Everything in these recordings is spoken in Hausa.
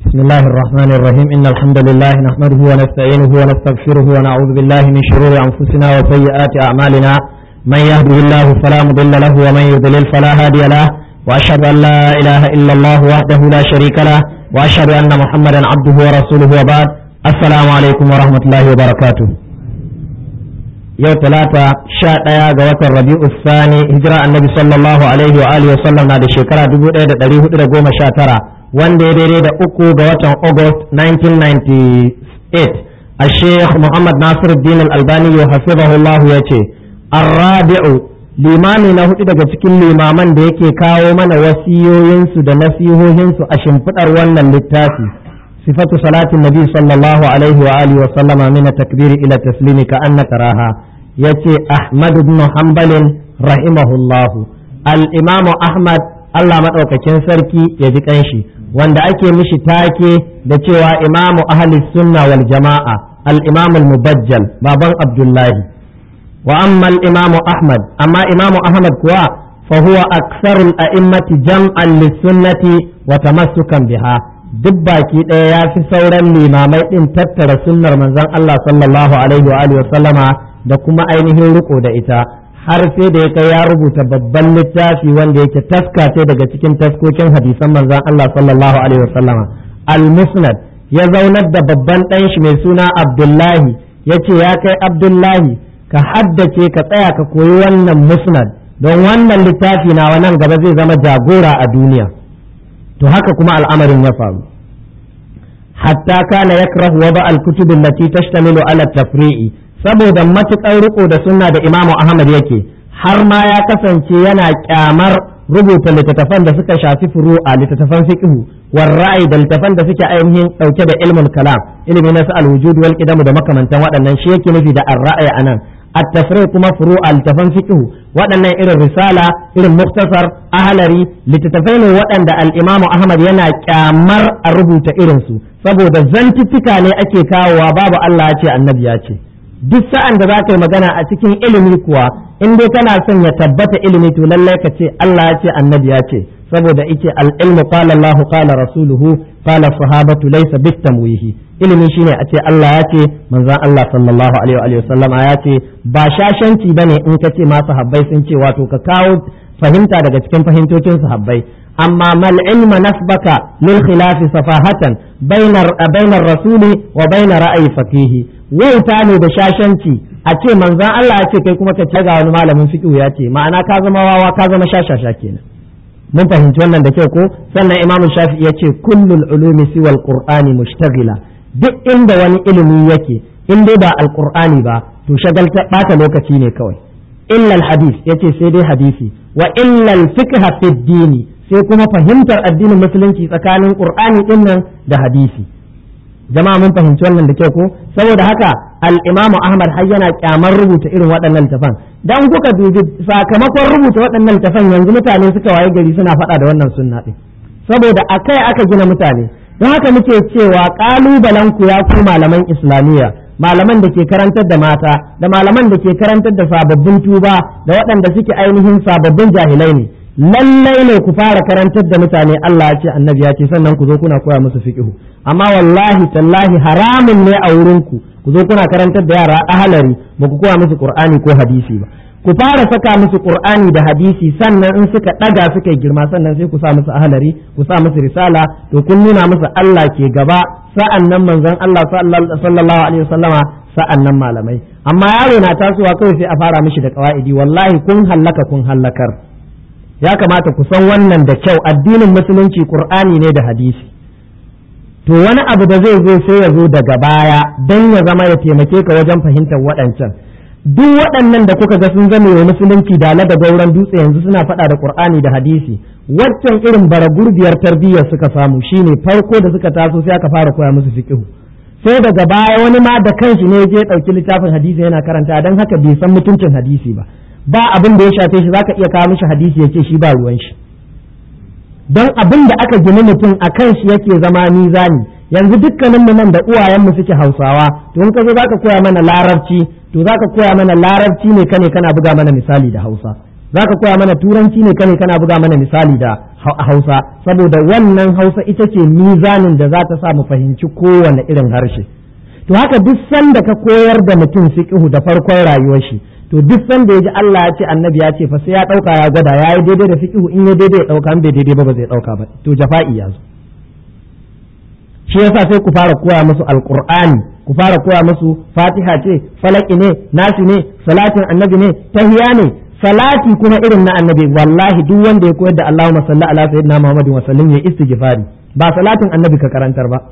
بسم الله الرحمن الرحيم إن الحمد لله نحمده ونستعينه ونستغفره ونعوذ بالله من شرور أنفسنا وسيئات أعمالنا من يهده الله فلا مضل له ومن يضلل فلا هادي له وأشهد أن لا إله إلا الله وحده لا شريك له وأشهد أن محمدا عبده ورسوله وبعد السلام عليكم ورحمة الله وبركاته yau talata sha ɗaya ga watan rabi'u sani hijira annabi sallallahu alaihi wa alihi wasallam na da shekara dubu ɗaya da ɗari hudu da goma sha tara wanda ya daidai da uku ga watan august 1998 a sheikh muhammad nasir din albani ya hafizahullahu ya ce arrabi'u limami na hudu daga cikin limaman da yake kawo mana wasiyoyinsu da nasihohinsu a shimfiɗar wannan littafi صفة صلاة النبي صلى الله عليه وآله وسلم من التكبير إلى التسليم كأنك تراها يتي أحمد بن حنبل رحمه الله الإمام أحمد الله مدوكاكين سركي يجي كنشي wanda ake mishi take da cewa imamu ahli sunna wal jama'a al-imam al-mubajjal baban abdullahi wa amma al-imamu ahmad amma imamu ahmad kuwa fa huwa aktharul a'immati jam'an lis-sunnati wa tamassukan biha duk baki ɗaya ya fi sauran limamai ɗin tattara sunnar manzon Allah sallallahu alaihi wa sallama da kuma ainihin riko da ita har sai da ya kai ya rubuta babban littafi wanda yake taska ce daga cikin taskokin hadisan manzon Allah sallallahu alaihi wa sallama al-musnad ya zaunar da babban ɗan shi mai suna Abdullahi ya ce ya kai Abdullahi ka haddace ka tsaya ka koyi wannan musnad don wannan littafi na nan gaba zai zama jagora a duniya to haka kuma al'amarin ya faru hatta kana yakrahu wada al-kutub allati tashtamilu ala tafri'i saboda matukar riko da sunna da Imam Ahmad yake har ma ya kasance yana kyamar rubuta littattafan da suka shafi furu'a littattafan fiqh war ra'ayi da littattafan da suke ainihin dauke da ilmul kalam ilmi na al-wujud wal qidam da makamantan waɗannan shi yake nufi da ar-ra'ayi anan التفريق كما فروع التفن فقه وأن إلى الرسالة إلى المختصر أهلري لتتفين وأن الإمام أحمد ينا كامر الربوت إرنسو saboda zantuttuka ne ake kawowa babu Allah ya ce annabi ya ce duk sa'an da za ka yi magana a cikin ilimi kuwa in dai kana son ya tabbata ilimi to lallai ka ce Allah ya ce annabi ya ce saboda ike al-ilmu qala Allah qala rasuluhu qala sahabatu laysa bitamwihi ilimi shine a ce Allah ya ce manzon Allah sallallahu alaihi wa sallama ya ce ba shashanci bane in ka ce ma sahabbai sun ce wato ka kawo fahimta daga cikin fahimtocin sahabbai amma mal ilma nasbaka lil khilafi safahatan bainar bainar rasuli wa bainar ra'ayi faqihi wauta ne da shashanci a ce manzon Allah ya ce kai kuma ka ce ga wani malamin fiqh ya ce ma'ana ka zama wawa ka zama shashasha kenan mun fahimci wannan da kyau ko sannan imamu shafi'i ya ce kullul ulumi siwal qur'ani mushtaghila duk inda wani ilimi yake in dai ba alqur'ani ba to shagalta bata lokaci ne kawai illa hadis yace sai dai hadisi wa illa fiqh fi dini sai kuma fahimtar addinin musulunci tsakanin qur'ani din nan da hadisi jama'a mun fahimci wannan da kyau ko saboda haka al-imamu ahmad har yana kyamar rubuta irin waɗannan littafan dan kuka dubi sakamakon rubuta waɗannan littafan yanzu mutane suka waye gari suna faɗa da wannan sunna din saboda akai aka gina mutane don haka muke cewa kalubalen ku ya ku malaman islamiyya malaman da ke karantar da mata da malaman da ke karantar da sababbin tuba da waɗanda suke ainihin sababbin jahilai ne lallai ne ku fara karantar da mutane Allah ya ce annabi ya ce sannan ku zo kuna koya musu fiqhu amma wallahi tallahi haramun ne a wurin ku ku zo kuna karantar da yara ahalari ba ku koya musu qur'ani ko hadisi ba ku fara saka musu qur'ani da hadisi sannan in suka daga suka girma sannan sai ku sa musu ahalari ku sa musu risala to kun nuna musu Allah ke gaba sa'an nan manzon Allah sallallahu alaihi wasallama sa'an nan malamai amma yaro na tasowa kawai sai a fara mishi da qawaidi wallahi kun hallaka kun hallakar ya kamata ku san wannan da kyau addinin musulunci qur'ani ne da hadisi to wani abu da zai zo sai ya zo daga baya don ya zama ya taimake ka wajen fahimtar waɗancan duk waɗannan da kuka ga sun zama wa musulunci da da gauran dutse yanzu suna faɗa da qur'ani da hadisi waccan irin bara gurbiyar tarbiyyar suka samu shine farko da suka taso sai aka fara koya musu fiqh sai daga baya wani ma da kanshi ne je ɗauki littafin hadisi yana karanta don haka bai san mutuncin hadisi ba ba abin da ya shafe shi zaka iya kawo mishi hadisi ya ce shi ba ruwan shi don abin da aka gini mutum a kan shi yake zama mizani yanzu dukkanin mu nan da uwayen mu suke hausawa to in ka zo zaka koya mana larabci to zaka koya mana larabci ne kane kana buga mana misali da hausa zaka koya mana turanci ne kane kana buga mana misali da hausa saboda wannan hausa ita ce mizanin da za ta sa mu fahimci kowane irin harshe to haka duk sanda ka koyar da mutum fiqhu da farkon rayuwar shi to duk sanda ya ji Allah ya ce annabi ya ce fa sai ya dauka ya gwada ya yi daidai da fiqhu in ya daidai ya dauka in bai daidai ba ba zai dauka ba to jafa'i ya zo shi yasa sai ku fara koya musu alqur'ani ku fara koya musu fatiha ce falaki ne nasi ne salatin annabi ne tahiya ne salati kuma irin na annabi wallahi duk wanda ya koyar da Allahumma salli ala sayyidina Muhammadin wa sallim ya istighfari ba salatin annabi ka karantar ba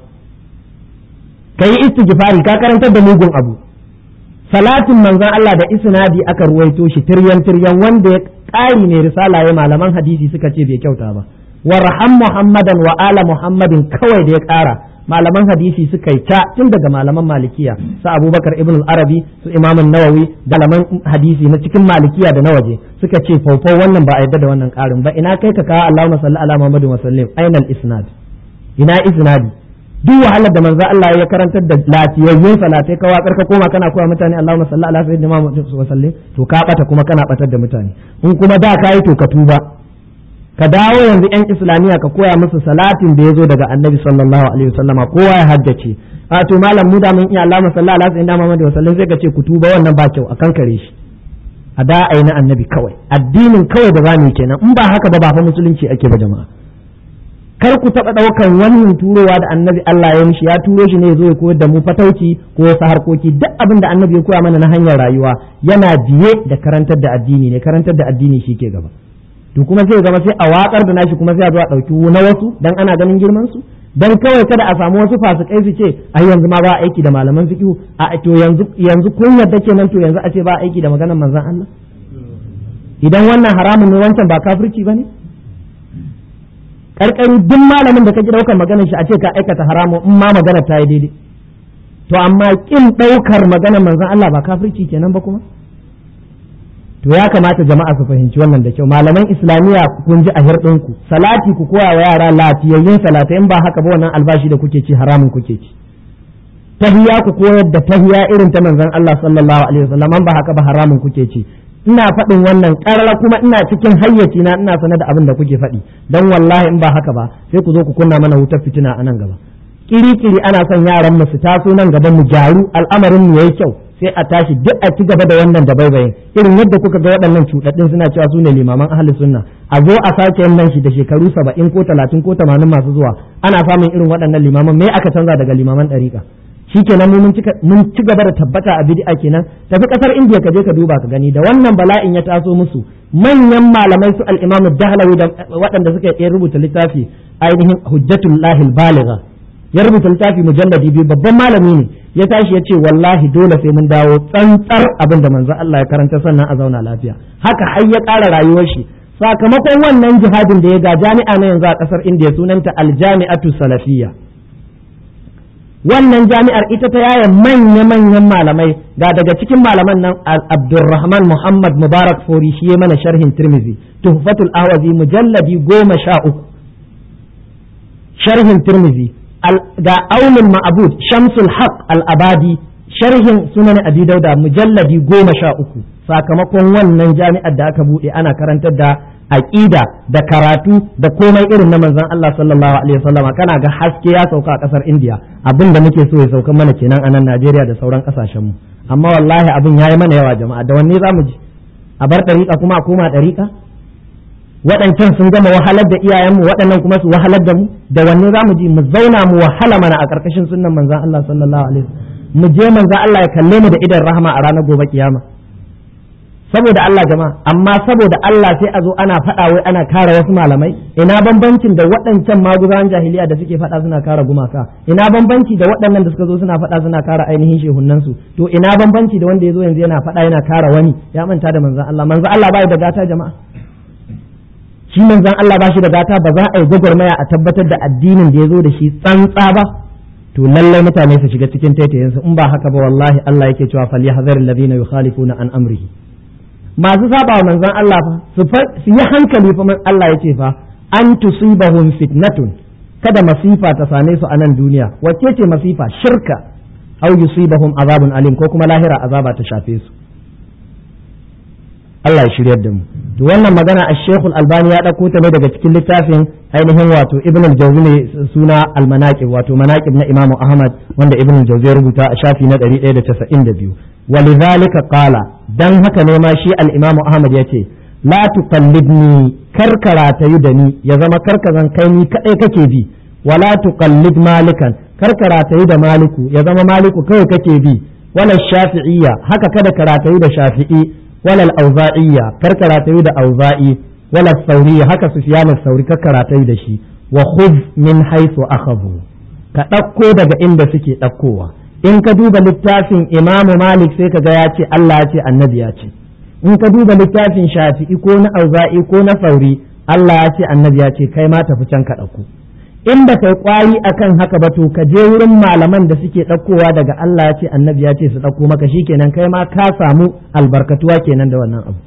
kai istighfari ka karantar da mugun abu salatin manzon Allah da isnadi aka ruwaito shi tiryan tiryan wanda ya ƙari ne risala ya malaman hadisi suka ce bai kyauta ba warham muhammadan wa ala muhammadin kawai da ya ƙara malaman hadisi suka yi ta tun daga malaman malikiya su abubakar ibn arabi su imamun nawawi da malaman hadisi na cikin malikiya da na waje suka ce faufau wannan ba a yadda da wannan ƙarin ba ina kai ka kawo allahumma salli ala muhammadin wa sallim ainal isnad ina isnadi duk wahalar da manzo Allah ya karantar da lafiyayyun salatai ka watsar ka koma kana koya mutane Allahumma salli ala sayyidina Muhammad wa sallim to ka bata kuma kana batar da mutane in kuma da kai to ka tuba ka dawo yanzu yan islamiyya ka koya musu salatin da ya zo daga annabi sallallahu alaihi wasallama kowa ya haddace a to malam mu da mun iya Allahumma salli ala sayyidina Muhammad wa sallim sai ka ce ku tuba wannan ba kyau akan kare shi a da na annabi kawai addinin kawai da zamu kenan in ba haka ba ba fa musulunci ake ba jama'a kar ku taɓa ɗaukan wannan turowa da annabi Allah ya mishi ya turo shi ne ya zo ya koyar da mu fatauci ko wasu harkoki duk abin da annabi ya koya mana na hanyar rayuwa yana biye da karantar da addini ne karantar da addini shi ke gaba to kuma sai zama sai a watsar da nashi kuma sai a zo a ɗauki na wasu dan ana ganin girman su dan kawai kada a samu wasu fasikai su ce ai yanzu ma ba aiki da malaman fiqh a to yanzu yanzu kun yadda kenan to yanzu a ce ba aiki da maganar manzon Allah idan wannan haramun ne wancan ba kafirci bane karkari duk malamin da kake daukar maganar shi a ce ka aikata haramu in ma magana ta yi daidai to amma kin daukar maganar manzon Allah ba kafirci kenan ba kuma to ya kamata jama'a su fahimci wannan da kyau malaman islamiyya kun ji a hirɗinku salati ku koya wa yara lafiyayyun salatai in ba haka ba wannan albashi da kuke ci haramun kuke ci tahiya ku koyar da tahiya irin ta manzon Allah sallallahu alaihi wasallam ba haka ba haramun kuke ci ina faɗin wannan ƙarara kuma ina cikin hayyaci na ina sanar da abin da kuke faɗi don wallahi in ba haka ba sai ku zo ku kunna mana wutar fitina a nan gaba kiri-kiri ana son yaran mu su taso nan gaba mu gyaru al'amarin mu yayi kyau sai a tashi duk a ci gaba da wannan da baibayin irin yadda kuka ga waɗannan cuɗaɗɗin suna cewa su ne limaman ahli sunna a zo a sake yin nan shi da shekaru saba'in ko talatin ko tamanin masu zuwa ana samun irin waɗannan limaman me aka canza daga limaman ɗariƙa shikenan mun mun ci gaba da tabbata a bid'a kenan tafi kasar indiya ka je ka duba ka gani da wannan bala'in ya taso musu manyan malamai su al-imam dahlawi da waɗanda suka yi rubuta littafi ainihin hujjatullahi al-baligha ya rubuta littafi mujalladi biyu babban malami ne ya tashi ya ce wallahi dole sai mun dawo tsantsar abin da manzo Allah ya karanta sannan a zauna lafiya haka har ya ƙara rayuwar shi sakamakon wannan jihadin da ya ga jami'a na yanzu a ƙasar indiya sunanta al-jami'atu salafiyya wannan jami'ar ita ta yaya manya-manyan malamai ga daga cikin malaman nan Abdulrahman Muhammad Mubarak Fori shi mana sharhin Tirmizi Tuhfatul Ahwazi mujalladi goma sha uku sharhin Tirmizi ga Aulul Ma'bud Shamsul Haq Al-Abadi sharhin Sunan Abi Dauda mujalladi goma sha uku sakamakon wannan jami'ar da aka buɗe ana karantar da aƙida da karatu da komai irin na manzon Allah sallallahu alaihi wasallam kana ga haske ya sauka a ƙasar India abin da muke so ya sauka mana kenan a nan Najeriya da sauran ƙasashen mu amma wallahi abin yayi mana yawa jama'a da wanne zamu ji a bar ɗariƙa kuma a koma ɗariƙa waɗancan sun gama wahalar da iyayenmu waɗannan kuma su wahalar da mu da wanne zamu ji mu zauna mu wahala mana a ƙarƙashin sunnan manzon Allah sallallahu alaihi wasallam mu je manzon Allah ya kalle mu da idan rahama a ranar gobe kiyama saboda Allah jama'a amma saboda Allah sai a zo ana faɗa wai ana kare wasu malamai ina bambancin da waɗancan maguzawan jahiliya da suke faɗa suna kare gumaka ina bambanci da waɗannan da suka zo suna faɗa suna kare ainihin shehunan su to ina bambanci da wanda ya zo yanzu yana faɗa yana kare wani ya manta da manzon Allah manzon Allah bai da gata jama'a shi manzon Allah ba shi da gata ba za a yi gwagwarmaya a tabbatar da addinin da ya zo da shi tsantsa ba to lallai mutane su shiga cikin taitayensu in ba haka ba wallahi Allah yake cewa falyahzaril ladina yukhalifuna an amrihi masu saba wa manzon Allah fa su yi hankali fa Allah ya ce fa an tusibahum fitnatun kada masifa ta same su a nan duniya wacce ce masifa shirka aw yusibahum azabun alim ko kuma lahira azaba ta shafe su Allah ya shiryar da mu to wannan magana a shekul albani ya ɗauko ta ne daga cikin littafin ainihin wato ibn al-jawzi ne suna al-manaqib wato manaqib na imamu ahmad wanda ibn al-jawzi ya rubuta a shafi na 192 walidhalika qala dan haka ne ma shi al-imamu ahmad yace la tuqallidni karkara ta yi da ni ya zama karkazan kai ni kadai kake bi wala tuqallid malikan karkara ta yi da maliku ya zama maliku kawai kake bi wala shafi'iyya haka kada karatayu da shafi'i wala al-auza'iyya kar karatayu da auza'i wala sauri haka sufyan sauri kar karatayu da shi wa khudh min haythu akhadhu ka ɗauko daga inda suke ɗaukowa in ka duba littafin imamu malik sai ka ga ya ce Allah ya ce annabi ya ce in ka duba littafin shafi'i ko na auza'i ko na sauri Allah ya ce annabi ya ce kai ma tafi can ka ɗauko in ba kai kwari akan haka ba to ka je wurin malaman da suke ɗaukowa daga Allah ya ce annabi ya ce su ɗauko maka shikenan kai ma ka samu albarkatuwa kenan da wannan abu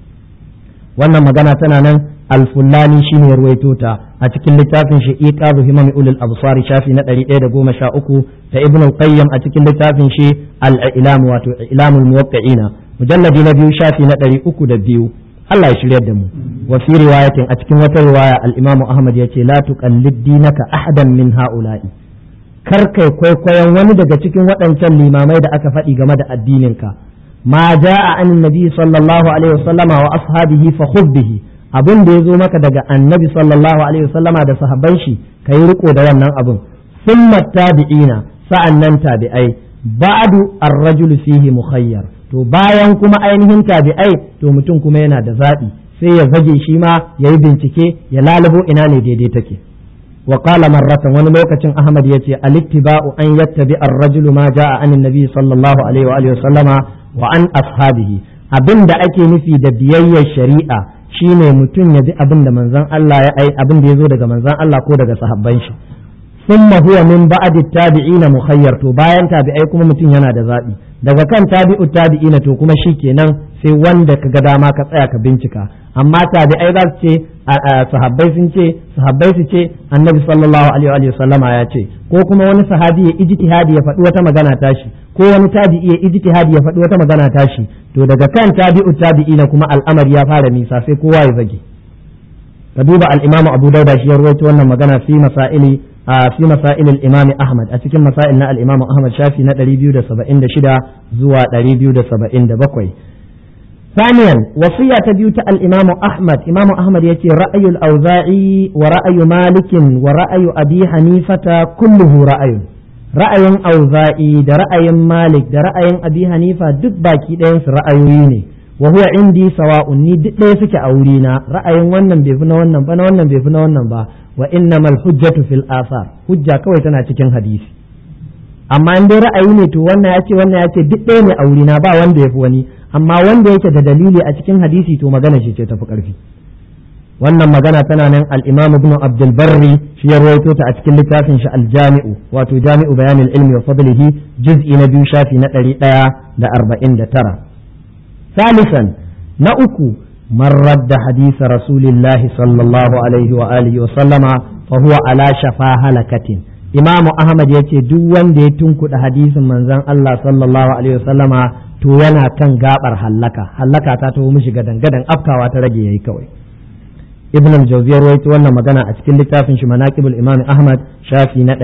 wannan magana tana nan alfullani shine ya ruwaito ta a cikin littafin shi iqazu himam ulul absar shafi na 113 da ibn al-qayyim a cikin littafin shi al-ilam wato ilamul muwaqqi'ina mujalladi na biyu shafi na 302 Allah ya shiryar da mu wa fi riwayatin a cikin wata riwaya al-Imam Ahmad yace la tuqallid dinaka ahadan min haula'i kar kai kwaikwayon wani daga cikin waɗancan limamai da aka faɗi game da addininka ma ja'a an nabi sallallahu alaihi wasallama wa ashabihi fa khudh bihi abin da yazo maka daga annabi sallallahu alaihi wasallama da sahabban shi kai riko da wannan abin summa tabi'ina sa'annan tabi'ai ba'du ar-rajulu fihi mukhayyar to bayan kuma ainihin tabi'ai to mutum kuma yana da zaɓi sai ya zage shi ma ya yi bincike ya lalubo ina ne daidai take wa qala marratan wani lokacin ahmad yace alittiba'u an yattabi ar-rajulu ma ja'a an nabi sallallahu alaihi wa alihi sallama wa an ashabihi abinda ake nufi da biyayyar shari'a shine mutum ya bi abin da manzon Allah ya ai abin da yazo daga manzon Allah ko daga sahabban shi ثم هو من بعد التابعين مخير to bayan tabi'ai kuma mutum yana da zaɓi daga kan tabi'u tabi'ina to kuma shikenan sai wanda ka ga dama ka tsaya ka bincika amma tabi'ai za su ce sahabbai sun ce sahabbai su ce annabi sallallahu alaihi wa sallama ya ce ko kuma wani sahabi ya ijtihadi ya faɗi wata magana tashi ko wani tabi'i ya ijtihadi ya faɗi wata magana tashi to daga kan tabi'u tabi'ina kuma al'amari ya fara nisa sai kowa ya zage ka duba al-imamu abu dauda shi ya rawaito wannan magana fi masaili في مسائل الإمام أحمد أتكلم مسائل الإمام أحمد شافي ندري بيو ده سبعين ده شدا زوا دري بيو ده سبعين ده بقوي ثانيا وصية بيوت الإمام أحمد إمام أحمد يتي رأي الأوزاعي ورأي مالك ورأي أبي حنيفة كله رأي رأي أوزاعي ده رأي مالك ده رأي أبي حنيفة دك باكي ده رأيويني وهو عندي سواء ni duk ɗaya suke a wurina ra'ayin wannan bai fi na wannan ba na wannan bai fi na wannan ba wa innamal hujjatu fil asar hujja kawai tana cikin hadisi amma in dai ra'ayi ne to wannan ya ce wannan ya ce duk ɗaya ne a wurina ba wanda ya fi wani amma wanda yake da dalili a cikin hadisi to magana shi ce tafi ƙarfi wannan magana tana nan al-imam ibn abdul barri shi ya rawaito ta a cikin littafin shi al-jami'u wato jami'u bayanil ilmi wa fadlihi juz'i na biyu shafi na ɗari ɗaya da arba'in da tara ثالثا نأكو من رد حديث رسول الله صلى الله عليه وآله وسلم فهو على شفا هلكة إمام أحمد يتي دوان دي تنكو حديث من زن الله صلى الله عليه وسلم to yana kan gabar hallaka hallaka ta taho mishi gadan gadan afkawa ta rage yayi kawai ibn al-jawziy rawaito wannan magana a cikin littafin shi manaqibul imam ahmad shafi na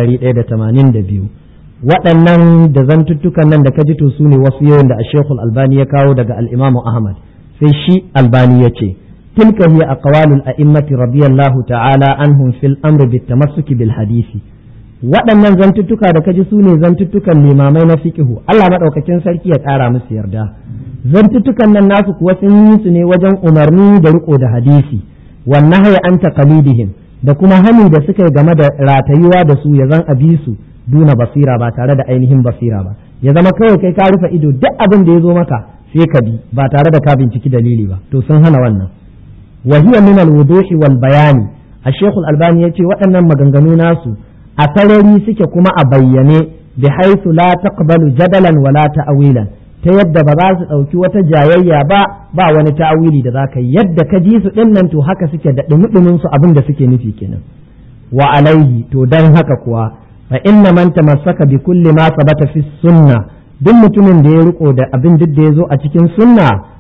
182 waɗannan da zantuttukan nan da ka ji to su ne wasu yawan da ashekul albani ya kawo daga al'imamu ahmad sai shi albani ya ce tilka hiya aqwalul a'immati radiyallahu ta'ala anhum fil amri bit tamassuki bil hadisi waɗannan zantuttuka da ka ji su ne zantuttukan limamai na fiqhu Allah madaukakin sarki ya ƙara musu yarda zantuttukan nan nasu kuwa sun yi su ne wajen umarni da riko da hadisi wan nahya an taqalidihim da kuma hani da suka yi game da ratayuwa da su ya zan abi su duna basira ba tare da ainihin basira ba ya zama kawai kai ka rufe ido duk abin da ya zo maka sai ka bi ba tare da ka binciki dalili ba to sun hana wannan wa hiya min al-wuduhi wal bayani a shekul albani yace waɗannan maganganu nasu a sarari suke kuma a bayyane bi haythu la taqbalu jadalan wala ta'wilan ta yadda ba za su ɗauki wata jayayya ba ba wani ta'awili da za ka yi yadda ka ji su ɗin nan to haka suke da ɗumi su abin da suke nufi kenan wa alaihi to dan haka kuwa fa inna man tamassaka bi kulli ma sabata fi sunna duk mutumin da ya riko da abin duk da ya zo a cikin sunna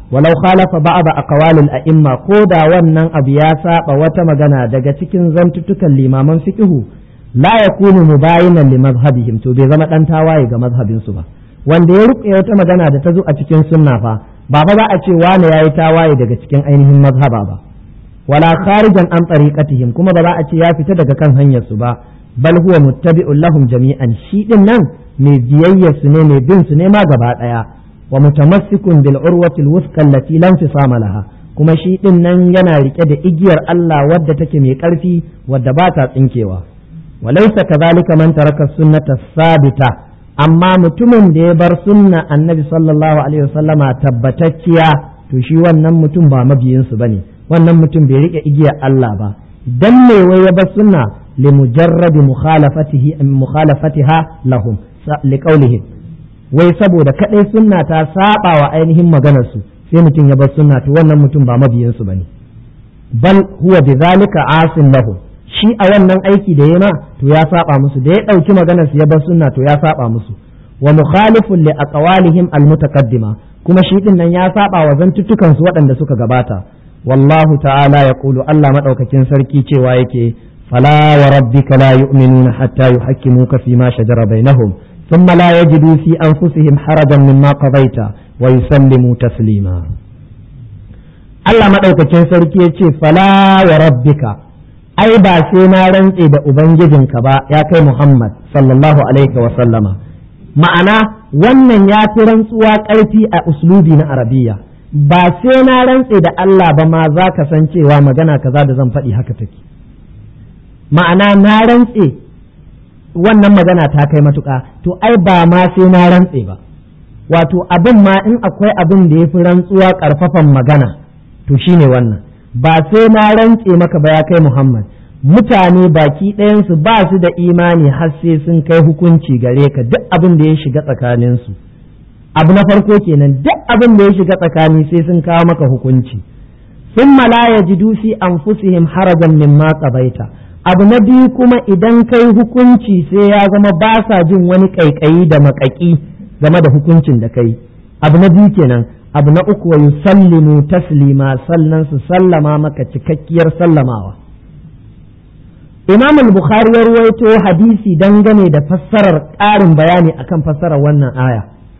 walau khalafa ba'da aqwalil a'imma ko da wannan abu ya saba wata magana daga cikin zantutukan limaman fiqhu la yakunu mubayinan li mazhabihim to bai zama dan tawaye ga mazhabin su ba wanda ya ruke wata magana da ta zo a cikin sunna fa ba ba za a ce wani yayi tawaye daga cikin ainihin mazhaba ba wala kharijan an tariqatihim kuma ba za a ce ya fita daga kan hanyar su ba bal huwa muttabi'un lahum jami'an shi din nan mai biyayya su ne mai bin su ne ma gaba daya wa mutamassikun bil urwati al wusqa allati lam tisama laha kuma shi din nan yana rike da igiyar Allah wadda take mai karfi wadda ba ta tsinkewa walaysa kadhalika man taraka sunnata sabita amma mutumin da ya bar sunna annabi sallallahu alaihi wasallama tabbatacciya to shi wannan mutum ba mabiyin su bane wannan mutum bai rike igiyar Allah ba dan me wai ya bar sunna li mujarradi mukhalafatihi mukhalafatiha lahum liqaulihim wai saboda kadai sunna ta saba wa ainihin maganar su sai mutum ya bar sunna to wannan mutum ba mabiyin su bane bal huwa bidhalika asin lahu shi a wannan aiki da yana to ya saba musu da ya dauki maganar su ya bar sunna to ya saba musu wa mukhalifun li aqwalihim almutaqaddima kuma shi din nan ya saba wa zantuttukan su waɗanda suka gabata wallahu ta'ala yaqulu Allah madaukakin sarki cewa yake fala wa rabbika la yu'minuna hatta yuhakkimuka fi ma shajara bainahum thumma la yajidu fi anfusihim harajan mimma qadaita wa yusallimu taslima Allah madaukakin sarki yace fala wa rabbika ai ba sai na rantse da ubangijinka ba ya kai Muhammad sallallahu alaihi wa sallama ma'ana wannan ya fi rantsuwa ƙarfi a uslubi na arabiya ba sai na rantse da Allah ba ma za ka san cewa magana kaza da zan faɗi haka take ma'ana na rantse wannan magana ta kai matuƙa to ai ba ma sai na rantse ba wato abin ma in akwai abin da ya fi rantsuwa ƙarfafan magana to shine wannan ba sai na rantse maka ba ya kai Muhammad mutane baki ɗayansu ba su da imani har sai sun kai hukunci gare ka duk abin da ya shiga tsakaninsu abu na farko kenan duk abin da ya shiga tsakani sai sun kawo maka hukunci sun la yajidu fi anfusihim harajan mimma qabaita abu na biyu kuma idan kai hukunci sai ya zama ba sa jin wani ƙaiƙayi da maƙaƙi game da hukuncin da kai abu na biyu kenan abu na uku wa yusallimu taslima sannan su sallama maka cikakkiyar sallamawa Imam al-Bukhari ya ruwaito hadisi dangane da fassarar ƙarin bayani akan fassarar wannan aya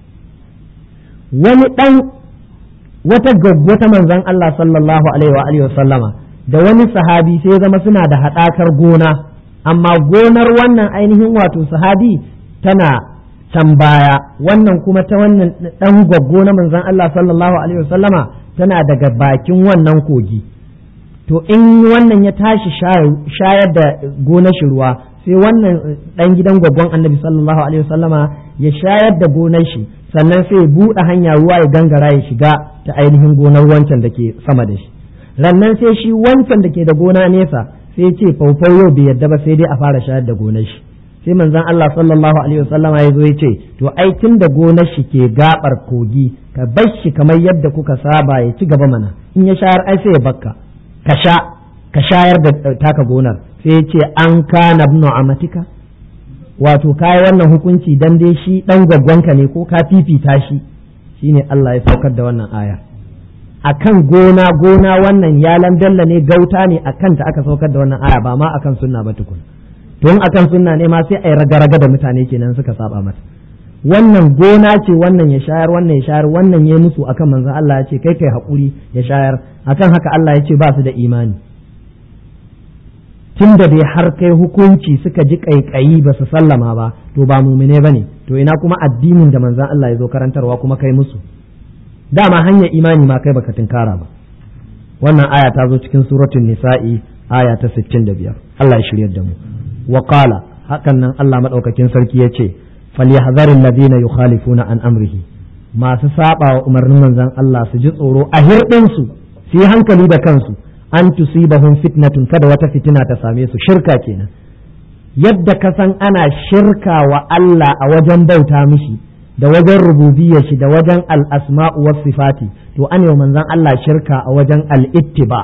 wani ɗan wata gaggwata manzon Allah sallallahu alaihi wa sallama da wani sahabi sai zama suna da haɗakar gona amma gonar wannan ainihin wato sahabi tana can baya wannan kuma ta wannan ɗan gwaggo na manzon Allah sallallahu alaihi wa sallama tana daga bakin wannan kogi to in wannan ya tashi shayar da gonar shi ruwa sai wannan dan gidan gwaggon annabi sallallahu alaihi wasallama ya shayar da gonar shi sannan sai ya buɗe hanya ruwa ya gangara ya shiga ta ainihin gonar wancan da ke sama da shi rannan sai shi wancan da ke da gona nesa sai ce faufau yau bai yadda ba sai dai a fara shayar da gonar shi sai manzon Allah sallallahu alaihi wasallama ya zo ya ce to ai tun da gonar shi ke gabar kogi ka bar shi kamar yadda kuka saba ya ci gaba mana in ya shayar ai sai ya bakka ka sha ka shayar da taka gonar sai ya ce an kana ibnu amatika wato kai wannan hukunci dan dai shi dan gwaggwanka ne ko ka fifita shi shine Allah ya saukar da wannan aya akan gona gona wannan yalan dalla ne gauta ne akan ta aka saukar da wannan aya ba ma akan sunna ba tukun to in akan sunna ne ma sai ai raga-raga da mutane kenan suka saba mata wannan gona ce wannan ya shayar wannan ya shayar wannan ya musu akan manzon Allah ya ce kai kai hakuri ya shayar akan haka Allah ya ce ba su da imani tun da dai har kai hukunci suka ji kaikayi ba su sallama ba to ba mumine bane to ina kuma addinin da manzon Allah ya zo karantarwa kuma kai musu dama hanyar imani ma kai baka tunkara ba wannan aya ta zo cikin suratul nisa'i aya ta 65 Allah ya shiryar da mu wa qala hakan nan Allah madaukakin sarki ya ce فليحذر الذين يخالفون عن أمره masu saba wa umarnin manzon Allah su ji tsoro a hirɗinsu su yi hankali da kansu an tusibahum fitnatun kada wata fitina ta same su shirka kenan yadda ka san ana shirka wa Allah a wajen bauta mishi da wajen rububiyar shi da wajen al-asma'u was sifati to an yi manzon Allah shirka a wajen al-ittiba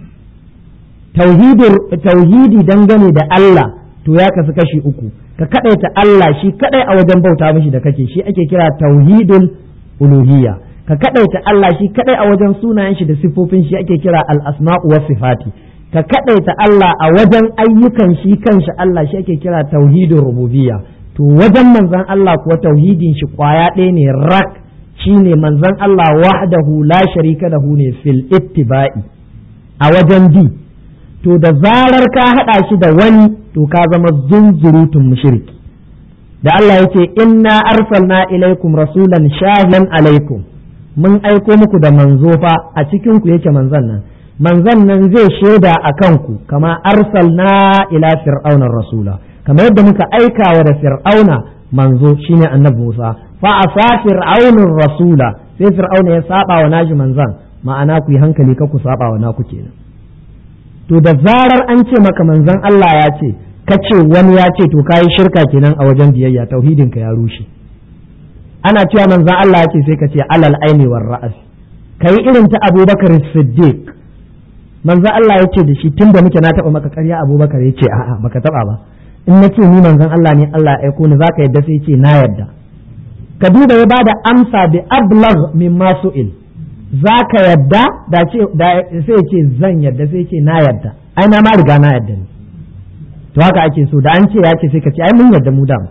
tauhidi dangane da Allah to ya kasu kashi uku ka kadaita Allah shi kadai a wajen bauta mishi da kake shi ake kira tauhidul uluhiyya ka kadaita Allah shi kadai a wajen sunayen shi da sifofin shi ake kira al-asma'u was sifati ka kadaita Allah a wajen ayyukan shi kanshi Allah shi ake kira tauhidin rububiyya to wajen manzon Allah kuwa tauhidin shi kwaya ɗaya ne rak shine manzon Allah wahdahu la sharika lahu ne fil ittiba'i a wajen bi to da zarar ka hada shi da wani to ka zama zunzurutun mushriki da Allah yake inna arsalna ilaikum rasulan shahidan alaikum mun aiko muku da manzo fa a cikin ku yake manzon nan manzon nan zai shaida a kanku kama arsalna ila fir'auna rasula kamar yadda muka aika wa da fir'auna manzo shine annabi Musa fa asa fir'aunur rasula sai fir'auna ya saba wa nashi manzon ma'ana ku yi hankali ka ku saba wa naku kenan to da zarar an ce maka manzon Allah ya ce ka ce wani ya ce to kayi shirka kenan a wajen biyayya tauhidin ka ya rushe ana cewa manzon Allah ya ce sai ka ce alal aini war ra'as kai irin ta Abubakar Siddiq manzon Allah ya ce da shi tunda muke na taba maka ƙarya Abubakar ya ce a'a baka taba ba in na ce ni manzon Allah ne Allah ya aiko ni zaka yadda sai ce na yadda ka duba ya bada amsa bi ablagh mimma su'il zaka yadda da ce sai ce zan yadda sai ce na yadda ai na ma riga na yadda ne to haka ake so da an ce ya ce sai ka ce ai mun yadda mu da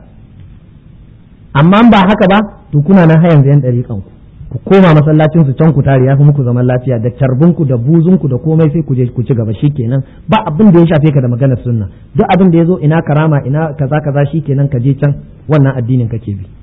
amma ba haka ba to kuna nan hayan yan dariƙan ku ku koma masallacin su can ku tare ya fi muku zaman lafiya da carbinku da buzunku da komai sai ku je ku ci gaba shikenan ba abin da ya shafe ka da maganar sunna duk abin da ya zo ina karama ina kaza kaza shikenan ka je can wannan addinin kake bi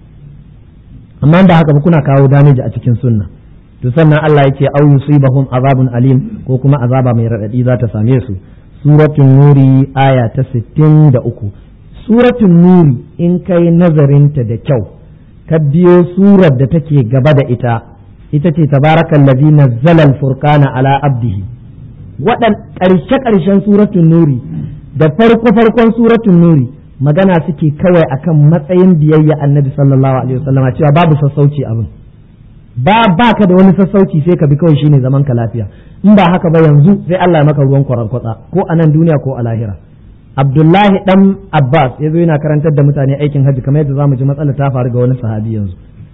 amma da haka ba kuna kawo damage a cikin sunna to sannan Allah yake au yusibahum azabun alim ko kuma azaba mai radadi za ta same su suratul nuri aya ta 63 suratul nuri in kai nazarinta da kyau ka biyo surar da take gaba da ita ita ce tabarakan ladhi nazzala al-furqana ala abdihi wadan karshe karshen suratul nuri da farko farkon suratul nuri magana suke kawai akan matsayin biyayya annabi sallallahu alaihi wasallam cewa babu sassauci abin ba baka da wani sassauci sai ka bi kawai shine zaman ka lafiya in ba haka ba yanzu sai Allah ya maka ruwan kwarankwatsa ko a nan duniya ko a lahira Abdullahi dan Abbas ya zo yana karantar da mutane aikin hajji kamar yadda zamu ji matsala ta faru ga wani sahabi yanzu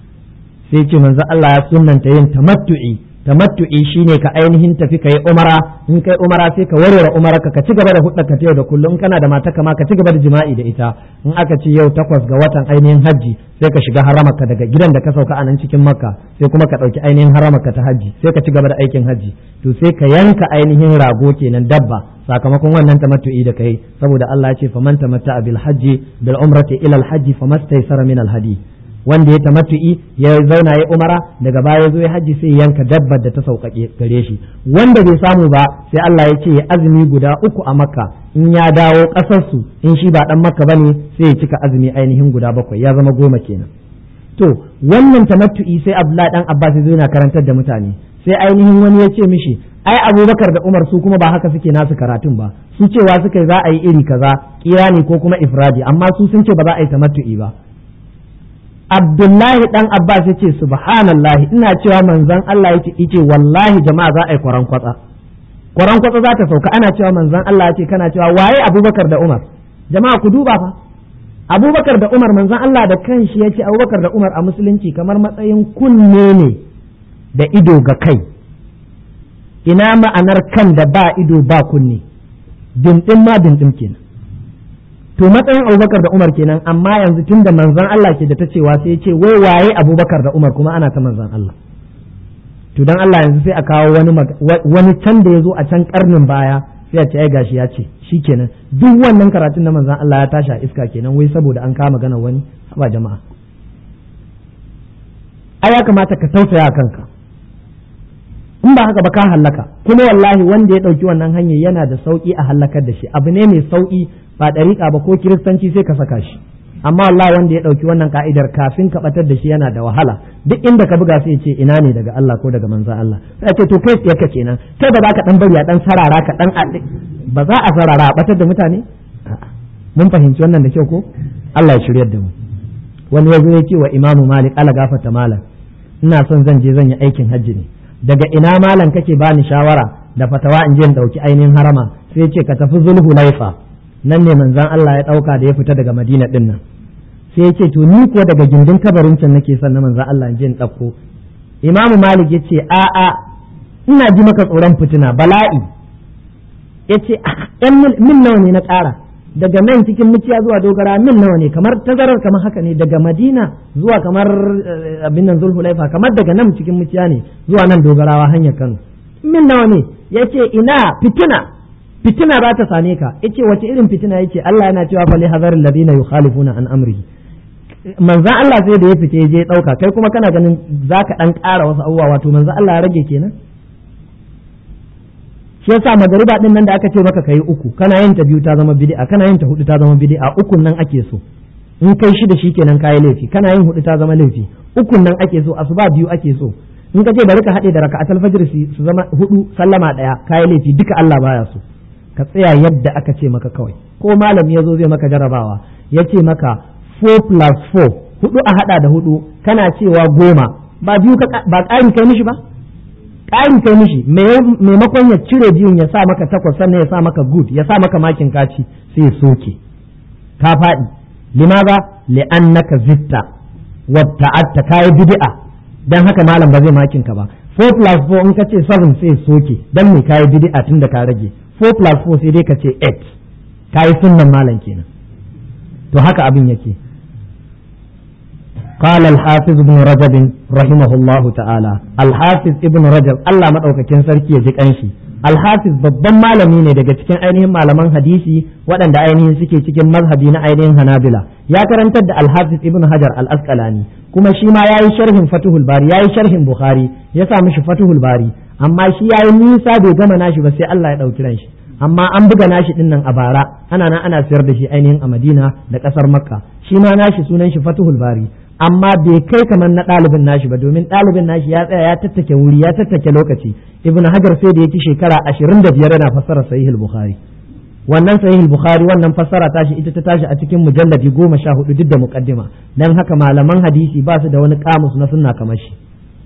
sai ce manzo Allah ya sunnanta yin tamattu'i tamattu'i shine ka ainihin tafi kai umara in kai umara sai ka warware umara ka ci gaba da hudda ka yau da kullum in kana da mata kama ka ci gaba da jima'i da ita in aka ce yau takwas ga watan ainihin hajji sai ka shiga haramarka daga gidan da ka sauka a nan cikin makka sai kuma ka ɗauki ainihin haramarka ta hajji sai ka ci gaba da aikin hajji to sai ka yanka ainihin rago kenan dabba sakamakon wannan tamattu'i da kai saboda Allah ya ce faman tamatta bil hajji bil umrati ila al hajji famastaysara min al hadi wanda ya tamattu'i ya zauna ya umara daga baya zo ya hajji sai yanka dabbar da ta sauƙaƙe gare shi wanda bai samu ba sai Allah ya ce ya azumi guda uku a makka in ya dawo ƙasarsu in shi ba dan makka bane sai ya cika azumi ainihin guda bakwai ya zama goma kenan to wannan tamattu'i sai Abdullahi dan Abbas zai yana karantar da mutane sai ainihin wani ya ce mishi ai Abubakar da Umar su kuma ba haka suke nasu karatun ba su cewa suka za a yi iri kaza kirani ko kuma ifradi amma su sun ce ba za a yi tamattu'i ba Abdullahi dan Abbas yace subhanallah ina cewa manzon Allah yace yace wallahi jama'a za a yi kwaran kwatsa kwaran kwatsa za ta sauka ana cewa manzon Allah yace kana cewa waye Abubakar da Umar jama'a ku duba fa Abubakar da Umar manzon Allah da kanshi yace Abubakar da Umar a musulunci kamar matsayin kunne ne da ido ga kai ina ma'anar kan da ba ido ba kunne dindin ma dindin kenan to matsayin abubakar da umar kenan amma yanzu tun da manzan Allah ke da ta cewa sai ya ce wai waye abubakar da umar kuma ana ta manzan Allah to dan Allah yanzu sai a kawo wani wani can da ya zo a can karnin baya sai a ce ai gashi ya ce shikenan duk wannan karatun na manzan Allah ya tashi a iska kenan wai saboda an kama magana wani ba jama'a ai ya kamata ka tausaya kanka in ba haka ba ka hallaka kuma wallahi wanda ya ɗauki wannan hanyar yana da sauƙi a hallakar da shi abu ne mai sauƙi ba ɗariƙa ba ko kiristanci sai ka saka shi amma wallahi wanda ya ɗauki wannan ka'idar kafin ka ɓatar da shi yana da wahala duk inda ka buga sai ce ina ne daga Allah ko daga manzon Allah sai ce to kai tsaye ka kenan kai ba za ka dan bari a dan sarara ka dan ba za a sarara a ɓatar da mutane mun fahimci wannan da kyau ko Allah ya shiryar da mu wani ya zo ya ce wa imamu malik ala gafata malam ina son zan je zan yi aikin hajji ne daga ina malam kake bani shawara da fatawa in je in dauki ainihin harama sai ce ka tafi zulhu laifa nan ne manzon Allah ya dauka da ya fita daga Madina din nan sai ce to ni kuwa daga gindin kabarin can nake son na manzon Allah in je in dauko imamu malik ya ce a'a ina ji maka tsoron fitina bala'i ya ce yan mil nawa ne na ƙara daga nan cikin muciya zuwa dogara mil nawa ne kamar tazarar kamar haka ne daga madina zuwa kamar abin nan zulhulaifa kamar daga nan cikin muciya ne zuwa nan dogarawa hanyar kano mil nawa ne ya ce ina fitina fitina za ta same ka ya ce wace irin fitina ya ce Allah yana cewa fa li hazarin ladina yukhalifuna an amrihi manzan Allah sai da ya fita ya je ɗauka kai kuma kana ganin za ka ɗan ƙara wasu abubuwa wato manzan Allah ya rage kenan shi yasa magariba din nan da aka ce maka kai uku kana yin ta biyu ta zama bid'a kana yin ta hudu ta zama bid'a ukun nan ake so in kai shida shikenan kayi laifi kana yin hudu ta zama laifi ukun nan ake so asuba biyu ake so in ka ce bari ka haɗe da raka'atul fajr su zama hudu sallama ɗaya kayi laifi duka Allah baya so ka tsaya yadda aka ce maka kawai ko malami ya zo zai maka jarabawa ya ce maka 4 plus 4 hudu a hada da hudu kana cewa goma ba biyu ba ƙari kai mishi ba ƙari kai mishi maimakon ya cire biyun ya sa maka takwas sannan ya sa maka good ya sa maka makin kaci sai ya soke ka faɗi limaza li'annaka zitta wa ta'atta kai bid'a dan haka malam ba zai makin ka ba 4 plus 4 in ka ce 7 sai ya soke dan me kai bid'a tun da ka rage 4 plus 4 sai dai ka ce 8 kai sunnan malam kenan to haka abin yake قال الحافظ ابن رجب رحمه الله تعالى الحافظ ابن رجب الله madaukakin sarki ya ji kanshi alhafiz babban malami ne daga cikin ainihin malaman hadisi waɗanda ainihin suke cikin mazhabi na ainihin hanabila ya karantar da alhafiz ibn hajar al-asqalani kuma shi ma yayi sharhin fatuhul bari yayi sharhin bukhari ya sa mishi fatuhul bari amma shi yayi nisa bai gama nashi ba sai Allah ya dauki ran shi amma an buga nashi din nan a bara ana nan ana sayar da shi ainihin a Madina da kasar Makka shi ma nashi sunan shi Fatuhul Bari amma bai kai kamar na ɗalibin nashi ba domin ɗalibin nashi ya tsaya ya tattake wuri ya tattake lokaci Ibn Hajar sai da yake shekara 25 yana fassara Sahih Bukhari wannan Sahih Bukhari wannan fassara tashi ita ta tashi a cikin mujalladi goma sha hudu duk da muqaddima dan haka malaman hadisi ba su da wani kamus na sunna kamar shi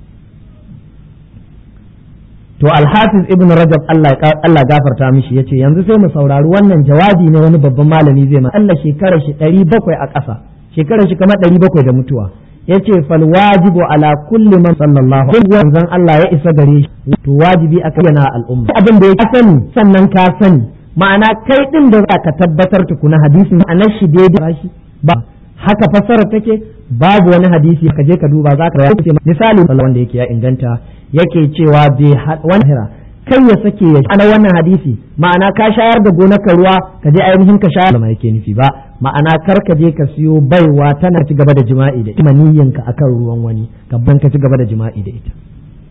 to alhafiz ibn rajab Allah Allah gafarta mishi yace yanzu sai mu saurari wannan jawabi ne wani babban malami zai ma Allah shekarar shi 700 a ƙasa shekarar shi kamar 700 da mutuwa yace fal wajibu ala kulli man sallallahu alaihi wa sallam Allah ya isa gare shi to wajibi akan yana al'umma abin da ya sani sannan ka sani ma'ana kai din da za ka tabbatar tukuna hadisin ma'anar shi daidai shi ba haka fassara take babu wani hadisi ka je ka duba za ka ce misali wanda yake ya inganta yake cewa bai wani kai ya sake ya ana wannan hadisi ma'ana ka shayar da gonarka ruwa ka je ainihin ka shayar da yake nufi ba ma'ana kar ka je ka siyo baiwa tana ci gaba da jima'i da ita maniyyanka akan ruwan wani ka ban ka ci gaba da jima'i da ita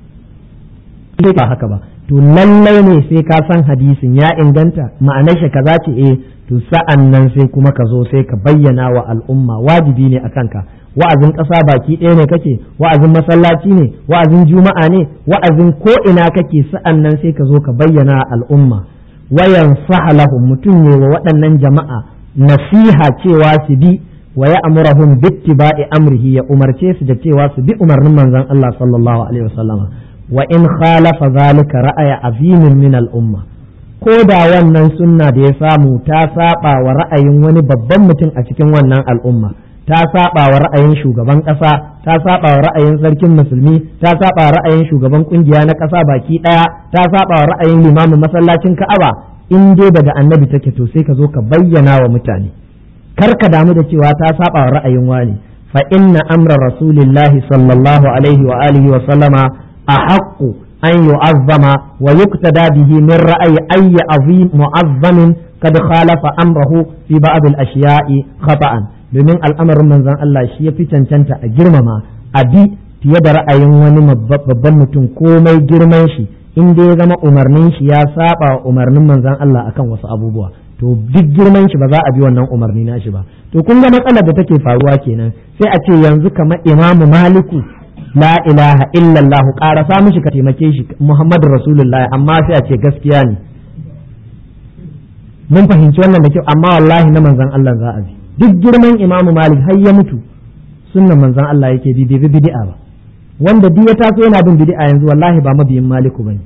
ba haka ba to lallai ne sai ka san hadisin ya inganta ma'anar shi kaza ce eh to sa'an nan sai kuma ka zo sai ka bayyana wa al'umma wajibi ne a kanka wa'azin ƙasa baki ɗaya ne kake wa'azin masallaci ne wa'azin juma'a ne wa'azin ko ina kake sa'an nan sai ka zo ka bayyana al'umma wayan sahalahum mutum ne wa waɗannan jama'a nasiha cewa su bi wa ya amurahum bittiba'i amrihi ya umarce su da cewa su bi umarnin manzon Allah sallallahu alaihi wasallama wa in khalafa zalika ra'aya azimin min al'umma ko da wannan sunna da ya samu ta saba wa ra'ayin wani babban mutum a cikin wannan al'umma ta saba wa ra'ayin shugaban ƙasa ta saba wa ra'ayin sarkin musulmi ta saba wa ra'ayin shugaban kungiya na ƙasa baki ɗaya ta saba wa ra'ayin limamin masallacin ka'aba in dai daga annabi take to sai ka zo ka bayyana wa mutane kar ka damu da cewa ta saba wa ra'ayin wani fa inna amra rasulillahi sallallahu alaihi wa alihi wa sallama ahaqqu an yu'azzama wa yuqtada bihi min ra'ayi ayyi azim mu'azzamin kad khalafa amrahu fi ba'd al-ashiya'i khata'an domin al'amarin manzon Allah shi ya fi cancanta a girmama a bi fiye da ra'ayin wani babban mutum komai girman shi in dai ya zama umarnin shi ya saba wa umarnin manzon Allah akan wasu abubuwa to duk girman shi ba za a bi wannan umarni na shi ba to kun ga matsalar da take faruwa kenan sai a ce yanzu kamar imamu maliku la ilaha illallah ƙarasa mishi ka taimake shi muhammadu rasulullah amma sai a ce gaskiya ne mun fahimci wannan da kyau amma wallahi na manzon Allah za a bi duk girman imamu malik har ya mutu sunnan manzon Allah yake bi bai bi bid'a ba wanda duk ya taso yana bin bid'a yanzu wallahi ba mabiyin maliku bane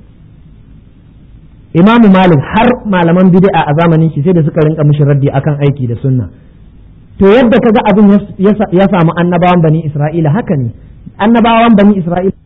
imamu malik har malaman bid'a a zamanin shi sai da suka rinka mishi raddi akan aiki da sunna to yadda kaga abin ya samu annabawan bani isra'ila haka ne annabawan bani isra'ila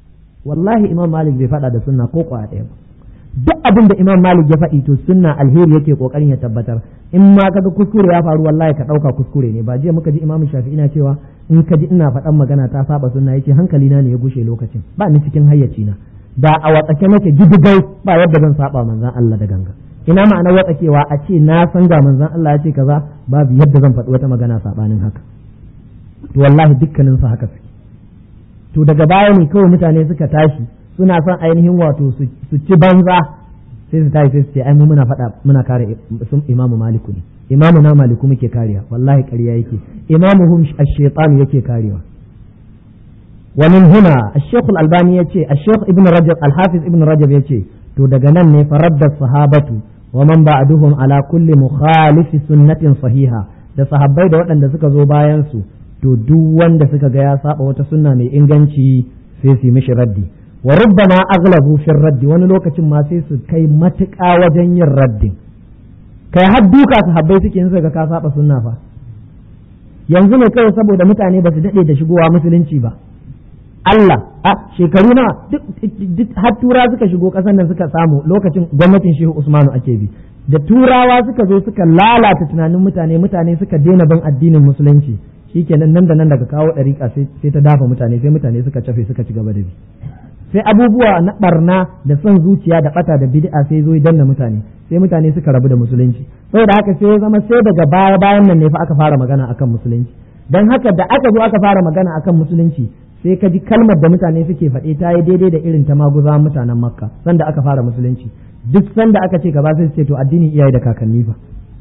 wallahi imam malik bai faɗa da sunna ko kwa ɗaya ba duk abin da imam malik ya faɗi to sunna alheri yake kokarin ya tabbatar in ma kaga kuskure ya faru wallahi ka ɗauka kuskure ne ba jiya muka ji imam shafi ina cewa in ka ji ina faɗan magana ta saba sunna yace hankali na ne ya gushe lokacin ba ni cikin hayyaci na da a watsake nake gidigai ba yadda zan saba manzon Allah da ganga ina ma'ana watsakewa a ce na san ga manzon Allah ya ce kaza babu yadda zan faɗi wata magana sabanin haka to wallahi dukkanin su haka suke to daga baya ne kawai mutane suka tashi suna son ainihin wato su ci banza sai su tashi sai su ce ai mu muna faɗa muna kare sun imamu maliku ne imamu na maliku muke kariya wallahi ƙarya yake imamu hum ash-shaytan yake karewa wa min huna ash-shaykh al-albani yace ash-shaykh ibn rajab al-hafiz ibn rajab yace to daga nan ne faradda sahabatu wa man ba'duhum ala kulli mukhalif sunnatin sahiha da sahabbai da waɗanda suka zo bayan su to duk wanda suka ga ya saba wata sunna mai inganci sai su yi mishi raddi wa rubbama aghlabu fi raddi wani lokacin ma sai su kai matuƙa wajen yin raddin kai har duka su habbai suke yin ga ka saba sunna fa yanzu ne kawai saboda mutane ba su dade da shigowa musulunci ba Allah a shekaru na duk har tura suka shigo ƙasar nan suka samu lokacin gwamnatin Shehu Usmanu ake bi da turawa suka zo suka lalata tunanin mutane mutane suka daina bin addinin musulunci shikenan nan da nan daga kawo ɗariƙa sai ta dafa mutane sai mutane suka cafe suka ci gaba da bi sai abubuwa na barna da son zuciya da bata da bid'a sai zo danna mutane sai mutane suka rabu da musulunci saboda haka sai ya zama sai daga baya bayan nan ne fa aka fara magana akan musulunci dan haka da aka zo aka fara magana akan musulunci sai ka ji kalmar da mutane suke faɗe ta yi daidai da irin ta maguza mutanen makka sanda aka fara musulunci duk sanda aka ce gaba sai su ce to addinin iyaye da kakanni fa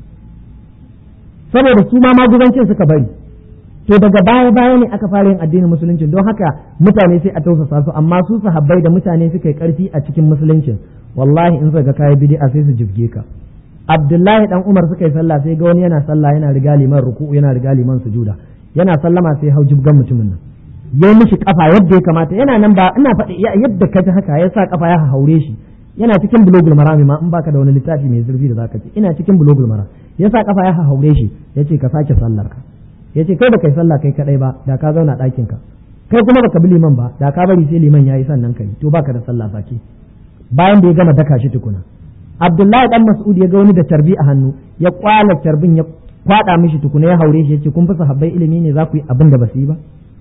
saboda su ma maguzancin suka bari to daga baya baya ne aka fara yin addinin musulunci don haka mutane sai a tausasa su amma su sahabbai da mutane suka yi karfi a cikin musuluncin wallahi in suka kai bid'a sai su jibge ka Abdullahi dan Umar suka yi sallah sai ga wani yana sallah yana riga liman ruku'u yana riga liman sujuda yana sallama sai hau jibgan mutumin nan ya mishi kafa yadda ya kamata yana nan ba ina faɗi yadda ka ji haka ya sa kafa ya haure shi yana cikin bulogul marami ma in baka da wani littafi mai zurfi da zaka ce ina cikin bulogul maram ya sa kafa ya haure shi yace ka sake sallar ka yace kai baka yi sallah kai kadai ba da ka zauna ɗakin ka kai kuma baka bi liman ba da ka bari sai liman yayi sannan kai to baka da sallah sake bayan da ya gama daka shi tukuna Abdullahi dan Mas'ud ya ga wani da tarbi a hannu ya kwala tarbin ya kwada mishi tukuna ya haure shi yace kun fi sahabbai ilimi ne za ku yi abin da ba su yi ba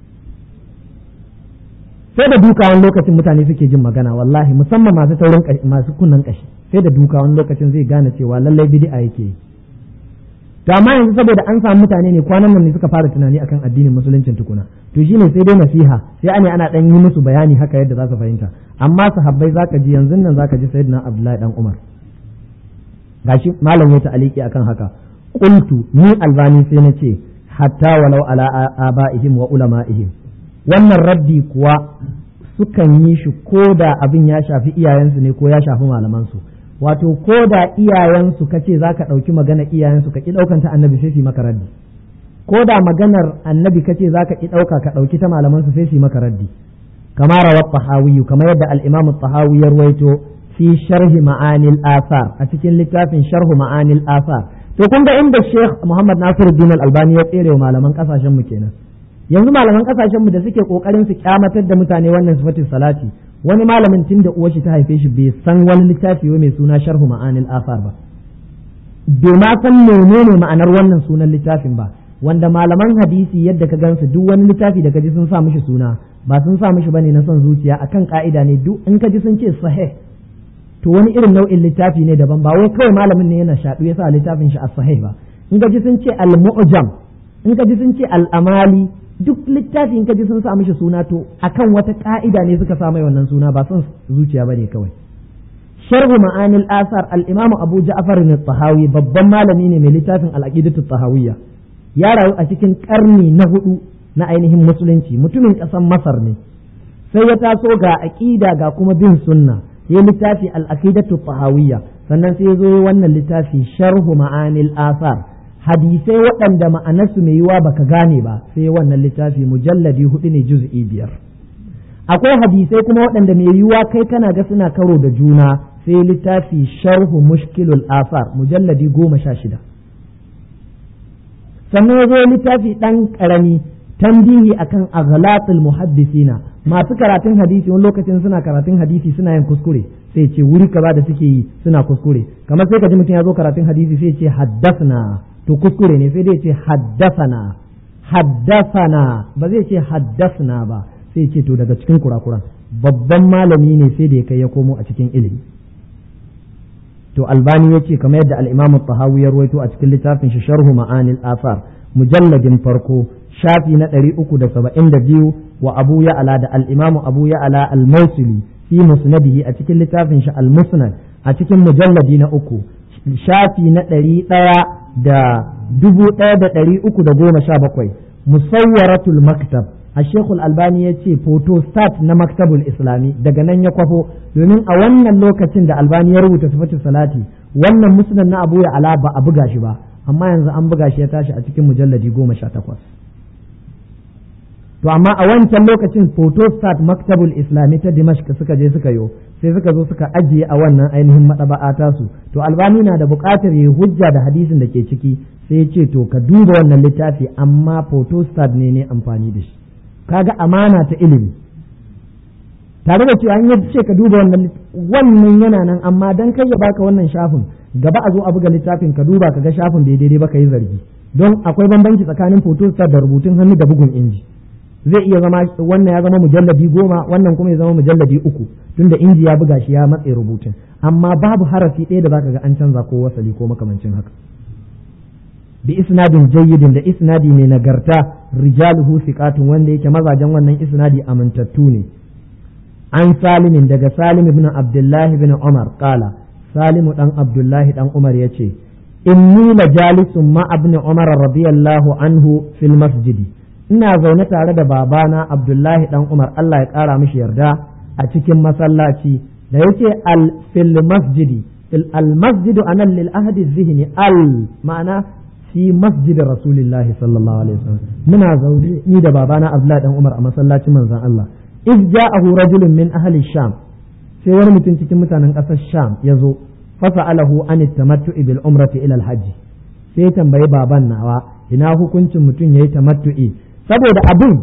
sai da duka wani lokacin mutane suke jin magana wallahi musamman masu taurin masu kunnan kashi sai da duka wani lokacin zai gane cewa lallai bid'a yake yi to amma yanzu saboda an samu mutane ne kwanan nan ne suka fara tunani akan addinin musuluncin tukuna to shine sai dai nasiha sai ane ana dan yi musu bayani haka yadda za su fahimta amma sahabbai zaka ji yanzu nan zaka ji sayyidina abdullahi dan umar gashi malam ya ta'aliki akan haka qultu ni albani sai na ce hatta walau ala abaihim wa ulama'ihim wannan raddi kuwa sukan yi shi ko da abin ya shafi iyayensu ne ko ya shafi malamansu wato ko da iyayensu kace za ka ɗauki magana iyayensu ka ƙi ɗaukan ta annabi sai su maka raddi ko da maganar annabi kace za ka ƙi ɗauka ka ɗauki ta malamansu sai su maka raddi kama rawat tahawiyu kamar yadda al-imam tahawi ya ruwaito fi sharhi ma'anil asar a cikin littafin sharhu ma'anil asar to kun ga inda Sheikh Muhammad Nasiruddin Al-Albani ya tsere wa malaman kasashen mu kenan yanzu malaman kasashen mu da suke kokarin su kyamatar da mutane wannan sifatin salati wani malamin tun da uwar shi ta haife shi bai san wani littafi mai suna sharhu ma'anil asar ba bai ma san menene ma'anar wannan sunan littafin ba wanda malaman hadisi yadda ka gansu duk wani littafi da kaji sun sa mishi suna ba sun sa mishi bane na son zuciya akan ka'ida ne duk in kaji sun ce sahih to wani irin nau'in littafi ne daban ba wai kawai malamin ne yana shaɗu ya sa littafin shi as-sahih ba in kaji sun ce al-mu'jam in kaji sun ce al-amali duk littafi in kaji sun sa mishi suna to akan wata ka'ida ne suka sa mai wannan suna ba son zuciya bane kawai sharhu ma'anil asar al-imam Abu Ja'far al-Tahawi babban malami ne mai littafin al-aqidatu tahawiyya ya rayu a cikin karni na hudu na ainihin musulunci mutumin ƙasar Masar ne sai ya taso ga aqida ga kuma bin sunna ya littafi al-aqidatu tahawiyya sannan sai ya zo wannan littafi sharhu ma'anil asar hadisai waɗanda ma'anarsu mai yiwa baka gane ba sai wannan littafi mujalladi hudu ne juz'i biyar akwai hadisai kuma waɗanda mai yiwa kai kana ga suna karo da juna sai littafi sharhu mushkilul asar mujalladi goma sha shida sannan ya zo littafi ɗan ƙarami tambihi akan aghlatul muhaddisina masu karatun hadisi wani lokacin suna karatun hadisi suna yin kuskure sai ce wuri kaza da suke yi suna kuskure kamar sai ka ji mutum ya zo karatun hadisi sai ce haddasna to kuskure ne sai dai ce haddasana haddasana ba zai ce haddasna ba sai ce to daga cikin kurakuran babban malami ne sai da ya kai ya komo a cikin ilimi to albani ya ce kamar yadda al-imamu tahawi ya ruwaito a cikin littafin shi sharhu ma'anil asar mujalladin farko shafi na ɗari uku da saba'in da biyu wa abu ya'ala da al'imamu abu ya'ala al-mausili fi musnadihi a cikin littafin shi al-musnad a cikin mujalladi na uku shafi na ɗari ɗaya da dubu ɗaya da ɗari uku da goma sha bakwai musawwaratul maktab a shekul albani ya ce photostat na maktabul islami daga nan ya kwafo domin a wannan lokacin da albani ya rubuta sifatin salati wannan musnad na abu ya'ala ba a buga shi ba amma yanzu an buga shi ya tashi a cikin mujalladi goma sha takwas to amma a wancan lokacin photostat maktabul islami ta dimashq suka je suka yo sai suka zo suka ajiye a wannan ainihin madaba'a tasu to albani na da buƙatar yi hujja da hadisin da ke ciki sai ya ce to ka duba wannan littafi amma photostat ne ne amfani da shi kaga amana ta ilimi tare da cewa an yi ce ka duba wannan wannan yana nan amma dan kai ya baka wannan shafin gaba a zo a buga littafin ka duba ka ga shafin bai daidai ba ka yi zargi don akwai bambanci tsakanin photostat da rubutun hannu da bugun inji zai iya zama wannan ya zama mujalladi goma wannan kuma ya zama mujalladi uku tunda inji ya buga shi ya matse rubutun amma babu harafi ɗaya da zaka ga an canza ko wasali ko makamancin haka bi isnadin jayyidin da isnadi mai nagarta rijaluhu siqatun wanda yake mazajen wannan isnadi amintattu ne an salimin daga salim ibn abdullahi ibn umar qala salimu dan abdullahi dan umar yace inni la jalisun ma ibn umar radiyallahu anhu fil masjidi ina zaune tare da babana abdullahi dan umar Allah ya kara mishi yarda a cikin masallaci da yake al fil masjidi fil al masjidu anan lil ahdi zihni al ma'ana fi masjid rasulillahi sallallahu alaihi wasallam muna zaune ni da babana abdullahi dan umar a masallacin manzon Allah iz ja'ahu rajulun min ahli sham sai wani mutum cikin mutanen ƙasar sham ya zo fasa'alahu an tamattu'i bil umrati ila al hajj sai tambayi baban nawa ina hukuncin mutum yayi tamattu'i saboda abin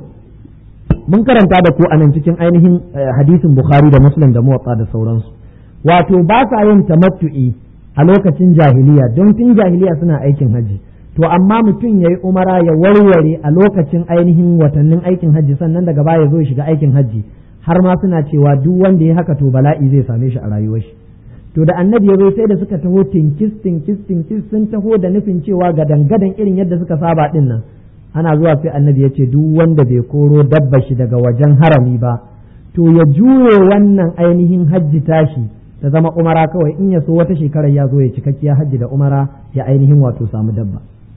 mun karanta da ku anan cikin ainihin hadisin bukhari da muslim da muwatta da sauransu wato ba sa yin tamattu'i a lokacin jahiliya don tun jahiliya suna aikin haji to amma mutum ya yi umara ya warware a lokacin ainihin watannin aikin hajji sannan daga baya zo shiga aikin hajji har ma suna cewa duk wanda ya haka to bala'i zai same shi a rayuwar shi to da annabi ya zo sai da suka taho tinkis tinkis tinkis sun taho da nufin cewa gadan gadan irin yadda suka saba din nan ana zuwa sai annabi ya ce duk wanda bai koro dabba shi daga wajen harami ba to ya juye wannan ainihin hajji tashi ta zama umara kawai in ya so wata shekarar ya zo ya cikakkiya hajji da umara ya ainihin wato samu dabba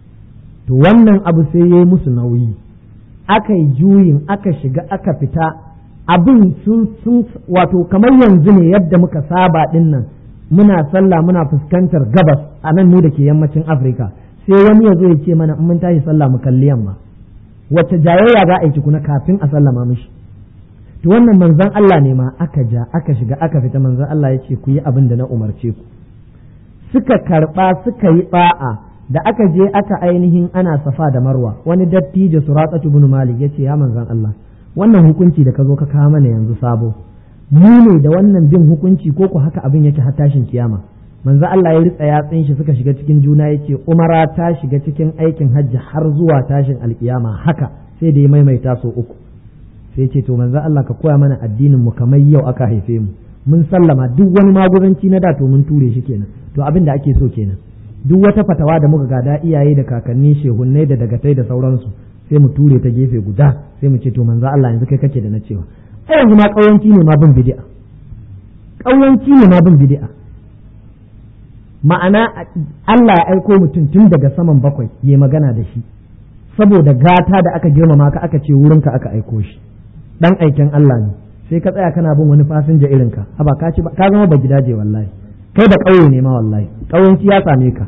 to wannan abu sai ya yi musu nauyi aka yi juyin aka shiga aka fita abin sun sun wato kamar yanzu ne yadda muka saba din nan muna sallah muna fuskantar gabas a nan mu da ke yammacin afirka sai wani ya zo ya ce mana in mun tashi sallah mu kalli yamma wacce jayayya za a yi tukuna kafin a sallama mishi to wannan manzon Allah ne ma aka ja aka shiga aka fita manzon Allah ya ce ku yi abin da na umarce ku suka karba suka yi ba'a da aka je aka ainihin ana safa da marwa wani dattijo suratsatu ibn malik yace ya manzon Allah wannan hukunci da ka zo ka kawo mana yanzu sabo mu ne da wannan bin hukunci ko ku haka abin yake har tashin kiyama manzo Allah ya ritsa yatsin shi suka shiga cikin juna yace umara ta shiga cikin aikin hajji har zuwa tashin alkiyama haka sai da ya maimaita so uku sai ce to manzo Allah ka koya mana addinin mu kamar yau aka haife mu mun sallama duk wani maguzanci na da to mun ture shi kenan to abin da ake so kenan duk wata fatawa da muka gada iyaye da kakanni shehunnai da dagatai da sauransu sai mu ture ta gefe guda sai mu ce to manzo Allah yanzu kai kake da na cewa ai yanzu ma kauyanci ne ma bin bid'a kauyanci ne ma bin bid'a ma'ana Allah ya aiko mutum tun daga saman bakwai ya magana da shi saboda gata da aka girmama ka aka ce wurinka aka aiko shi dan aikin Allah ne sai ka tsaya kana bin wani fasinja irinka haba ka ci ka zama ba gidaje wallahi kai da ƙauye ne ma wallahi ƙauyenci ya same ka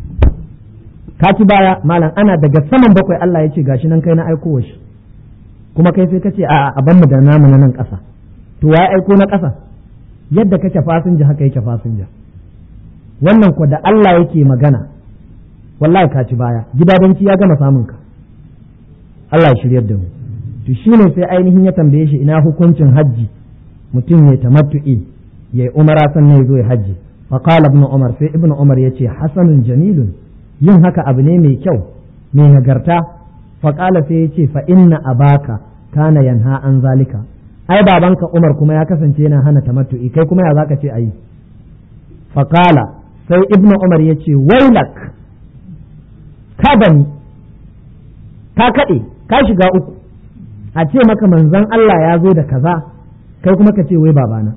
ka ci baya malam ana daga saman bakwai Allah ya ce gashi nan kai na aiko shi kuma kai sai ka ce a a mu da namu na nan ƙasa to ya aiko na ƙasa yadda kake fasinja haka yake fasinja wannan ko da Allah yake magana wallahi ka ci baya gidadanci ya gama samun ka Allah ya shiryar da mu to shine sai ainihin ya tambaye shi ina hukuncin hajji mutum ya tamattu'i ya umara sannan ya zo ya hajji fa qala ibn umar sai ibn umar yace hasanun jamilun yin haka abu ne mai kyau mai nagarta fa qala sai yace fa inna abaka kana yanha an zalika ai babanka umar kuma ya kasance yana hana tamattu'i kai kuma ya zaka ce ayi fa qala sai ibn umar yace wailak ka bani ka kaɗe ka shiga uku a ce maka manzon Allah ya zo da kaza kai kuma ka ce wai babana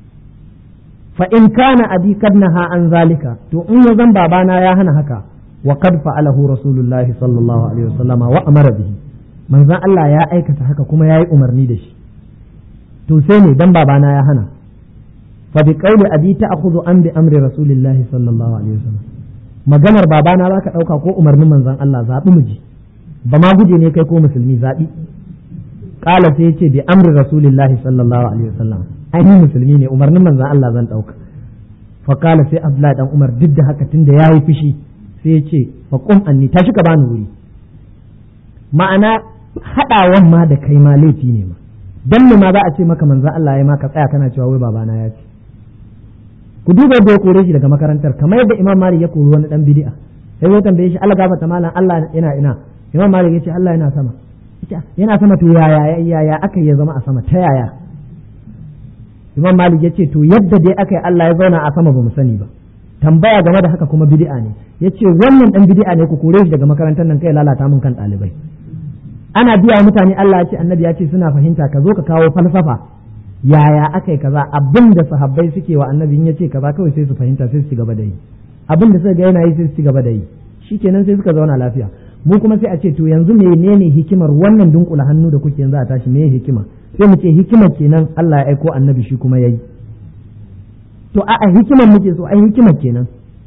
fa in kana abi kad naha an zalika to in ya zan babana ya hana haka wa qad fa'alahu rasulullah sallallahu alaihi wasallama wa amara bihi manzon Allah ya aikata haka kuma yayi umarni da shi to sai ne dan babana ya hana fa bi qawli abi ta'khudhu an bi amri rasulillah sallallahu alaihi wasallam maganar babana zaka dauka ko umarnin manzon Allah zabi mu ji ba ma guje ne kai ko musulmi zabi kala sai yace bi amri rasulillahi sallallahu alaihi wasallam ai ni musulmi ne umarnin manzon Allah zan dauka fa kala sai Abdullahi dan Umar duk da haka tunda yayi fushi sai yace fa qum anni tashi ka bani wuri ma'ana hadawan ma da kai ma laifi ne ma dan me ma za a ce maka manzon Allah ya ma ka tsaya kana cewa wai babana ya ce ku duba yadda ya kore shi daga makarantar kamar yadda Imam Malik ya kori wani dan bid'a sai ya tambaye shi Allah gafarta malam Allah yana ina Imam Malik ya ce Allah yana sama yana sama to yaya yaya aka ya zama a sama ta yaya Imam Malik ya ce to yadda dai aka yi Allah ya zauna a sama ba mu sani ba tambaya game da haka kuma bid'a ne yace wannan dan bid'a ne ku kore shi daga makarantar nan kai lalata mun kan ɗalibai ana biya mutane Allah ya ce annabi ya ce suna fahimta ka zo ka kawo falsafa yaya aka yi kaza abin da sahabbai suke wa annabi in ya ce kaza kawai sai su fahimta sai su ci gaba da yi abin da suka ga yana yi sai su ci gaba da yi shikenan sai suka zauna lafiya mu kuma sai a ce to yanzu menene hikimar wannan dunkula hannu da kuke yanzu a tashi me hikima sai mu ce hikimar kenan Allah ya aiko annabi shi kuma yayi to a'a hikimar muke so ai hikimar kenan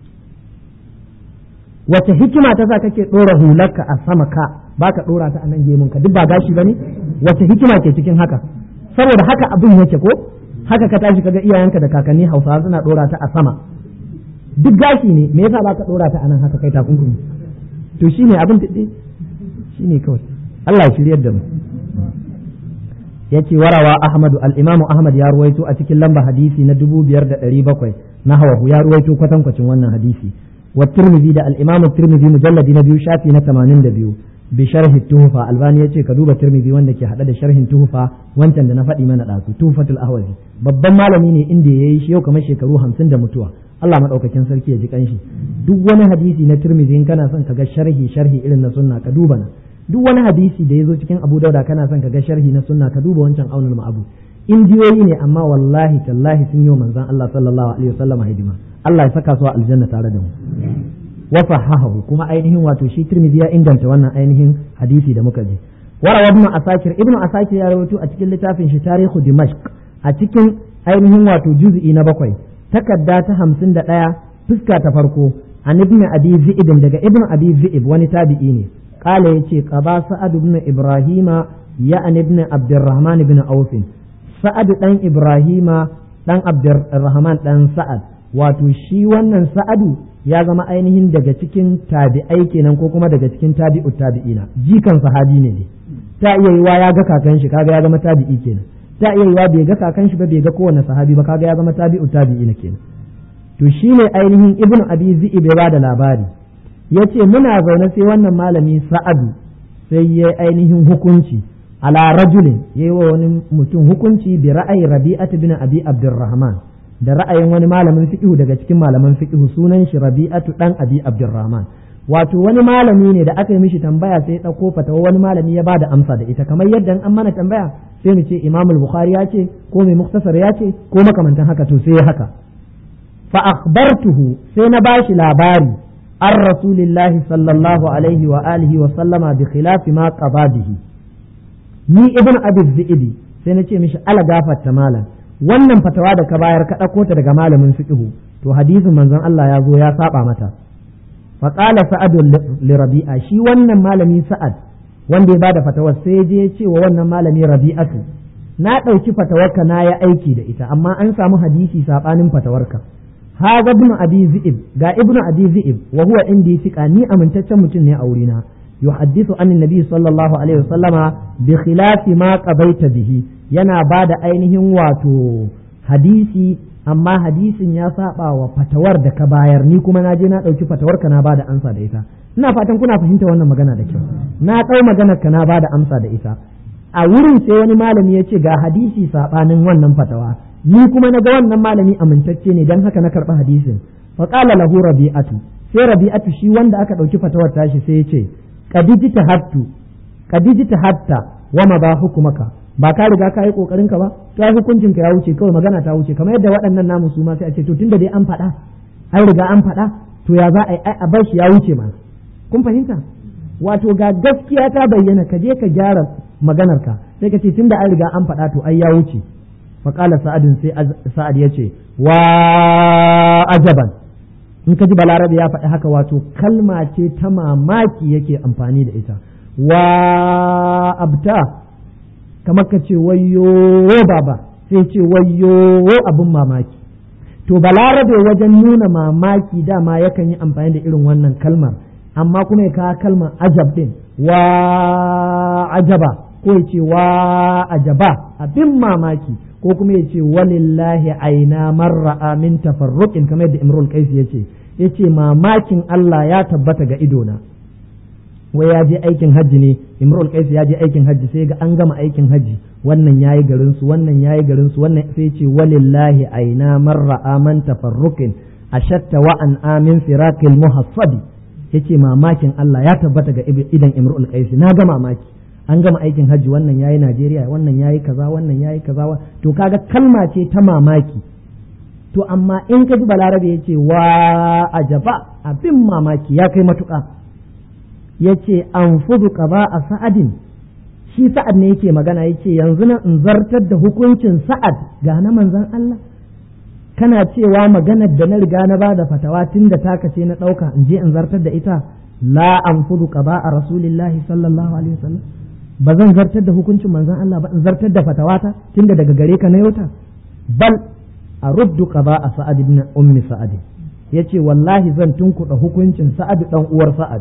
wace hikima ta sa kake dora hularka a sama ka baka dora ta a nan gemun ka duk ba gashi bane wace hikima ke cikin haka saboda haka abin yake ko haka ka tashi kaga iyayenka da kakanni Hausawa suna dora ta a sama duk gashi ne me yasa baka dora ta a nan haka kai takunkumi to shi ne abin daɗe shi ne kawai Allah ya shiryar da mu ya ce warawa Ahmadu al'imamu Ahmad ya ruwaito a cikin lamba hadisi na dubu biyar da ɗari bakwai na hawahu ya ruwaito kwatankwacin wannan hadisi wa turmizi da al'imamu turmizi mujalladi na biyu shafi na tamanin da biyu bi sharhi tuhufa albani ya ce ka duba turmizi wanda ke haɗe da sharhin tuhufa wancan da na faɗi mana ɗazu tuhufatul ahwazi babban malami ne inda ya yi shi yau kamar shekaru hamsin da mutuwa Allah maɗaukakin sarki ya ji kanshi duk wani hadisi na Tirmidhi in kana son ka ga sharhi sharhi irin na sunna ka duba na duk wani hadisi da ya zo cikin Abu Dauda kana son ka ga sharhi na sunna ka duba wancan aunul ma'abu indiyoyi ne amma wallahi tallahi sun yi wa manzon Allah sallallahu alaihi wasallam hidima Allah ya saka su a aljanna tare da mu wa sahahu kuma ainihin wato shi Tirmidhi ya inganta wannan ainihin hadisi da muka ji warawa ibn asakir ibn asakir ya rawaito a cikin littafin shi tarihu dimashq a cikin ainihin wato juz'i na bakwai takarda ta hamsin da ɗaya fuska ta farko an ibn abi zi'ib daga ibn abi zi'ib wani tabi'i ne qala yace qaba sa'ad ibn ibrahima ya an ibn abdurrahman ibn auf sa'ad dan ibrahima dan abdurrahman dan sa'ad wato shi wannan sa'adu ya zama ainihin daga cikin tabi'ai kenan ko kuma daga cikin tabi'u tabi'ina jikan sahabi ne ne ta iya yiwa ya ga kakan shi kaga ya zama tabi'i kenan ta iya yiwa bai ga kakan shi ba bai ga kowane sahabi ba kaga ya zama tabi'u tabi'ina kenan to shine ainihin ibn abi zi'ib ya bada labari yace muna zaune sai wannan malami sa'adu sai ya ainihin hukunci ala rajulin yayi wa wani mutum hukunci bi ra'ayi rabi'at bin abi abdurrahman da ra'ayin wani malamin fiqhu daga cikin malaman fiqhu sunan shi rabi'atu dan abi abdurrahman wato wani malami ne da aka yi mishi tambaya sai ya ɗauko fatawa wani malami ya bada amsa da ita kamar yadda an mana tambaya sai mu ce imam bukhari ya ce ko mai muktasar ya ce ko makamantan haka to sai haka fa akhbartuhu sai na bashi labari an rasulillahi sallallahu alaihi wa alihi wa sallama bi khilafi ma qada bihi ni ibn abi zi'idi sai na ce mishi ala gafarta malam wannan fatawa da ka bayar ka ɗauko ta daga malamin fiqhu to hadisin manzon Allah ya zo ya saba mata faƙala sa'ad li rabi'a shi wannan malami sa'ad wanda ya bada fatawar sai je ya ce wa wannan malami rabi'atu na ɗauki fatawarka na ya aiki da ita amma an samu hadisi saɓanin fatawarka haga ibn abi zi'ib ga ibn abi zi'ib wa huwa indi thiqa ni amintaccen mutum ne a wurina yuhaddithu an nabi sallallahu alaihi wasallama bi khilafi ma qabaita bihi yana bada ainihin wato hadisi amma hadisin ya saba wa fatawar da ka bayar ni kuma na je na ɗauki fatawar ka na bada amsa da ita ina fatan kuna fahimta wannan magana da kyau na ɗau maganar ka na bada amsa da ita a wurin sai wani malami ya ce ga hadisi saɓanin wannan fatawa ni kuma na ga wannan malami amintacce ne don haka na karɓi hadisin fa qala lahu rabi'atu sai rabi'atu shi wanda aka ɗauki fatawar tashi sai ya ce kadijita hattu kadijita hatta wa ma ba hukumaka ba ka riga ka yi kokarin ka ba to ai hukuncin ka ya wuce kawai magana ta wuce kamar yadda waɗannan namu su ma sai a ce to tunda dai an faɗa an riga an faɗa to ya za a yi a bar shi ya wuce ma kun fahimta wato ga gaskiya ta bayyana ka je ka gyara maganar ka sai ka ce tunda an riga an faɗa to ai ya wuce fa qala sa'adin sai sa'ad ya ce wa ajaban in ka ji balarabe ya faɗi haka wato kalma ce ta mamaki yake amfani da ita wa abta kamar ka ce wayyo baba sai ce wayyo abin mamaki to balarabe wajen nuna mamaki dama yakan yi amfani da irin wannan kalmar amma kuma ya kawo kalmar ajab din wa ajaba ko ya ce wa ajaba abin mamaki ko kuma ya ce walillahi aina marra min tafarruqin kamar yadda imrul qais ya ce ya ce mamakin Allah ya tabbata ga idona wai ya je aikin hajji ne imrul qais ya je aikin hajji sai ga an gama aikin hajji wannan yayi garin su wannan yayi garin su wannan sai ce walillahi aina marra aman tafarruqin ashatta wa an amin firaqil muhassabi yace mamakin Allah ya tabbata ga idan imrul qais na ga mamaki an gama aikin hajji wannan yayi Najeriya wannan yayi kaza wannan yayi kaza to kaga kalma ce ta mamaki to amma in ka ji balarabe ya ce wa ajaba abin mamaki ya kai matuƙa ya ce an fudu ba a sa'adin shi sa'ad ne yake magana ya ce yanzu na in zartar da hukuncin sa'ad ga na manzan Allah kana cewa maganar da na riga na ba da fatawa tun da taka ce na ɗauka in je in zartar da ita la an fudu ba a rasulillahi sallallahu alaihi wasallam ba zan zartar da hukuncin manzan Allah ba in zartar da fatawata tun da daga gare ka na yauta bal a ruddu qada a sa'ad ibn ummi sa'ad yace wallahi zan tunkuɗa hukuncin sa'ad dan uwar sa'ad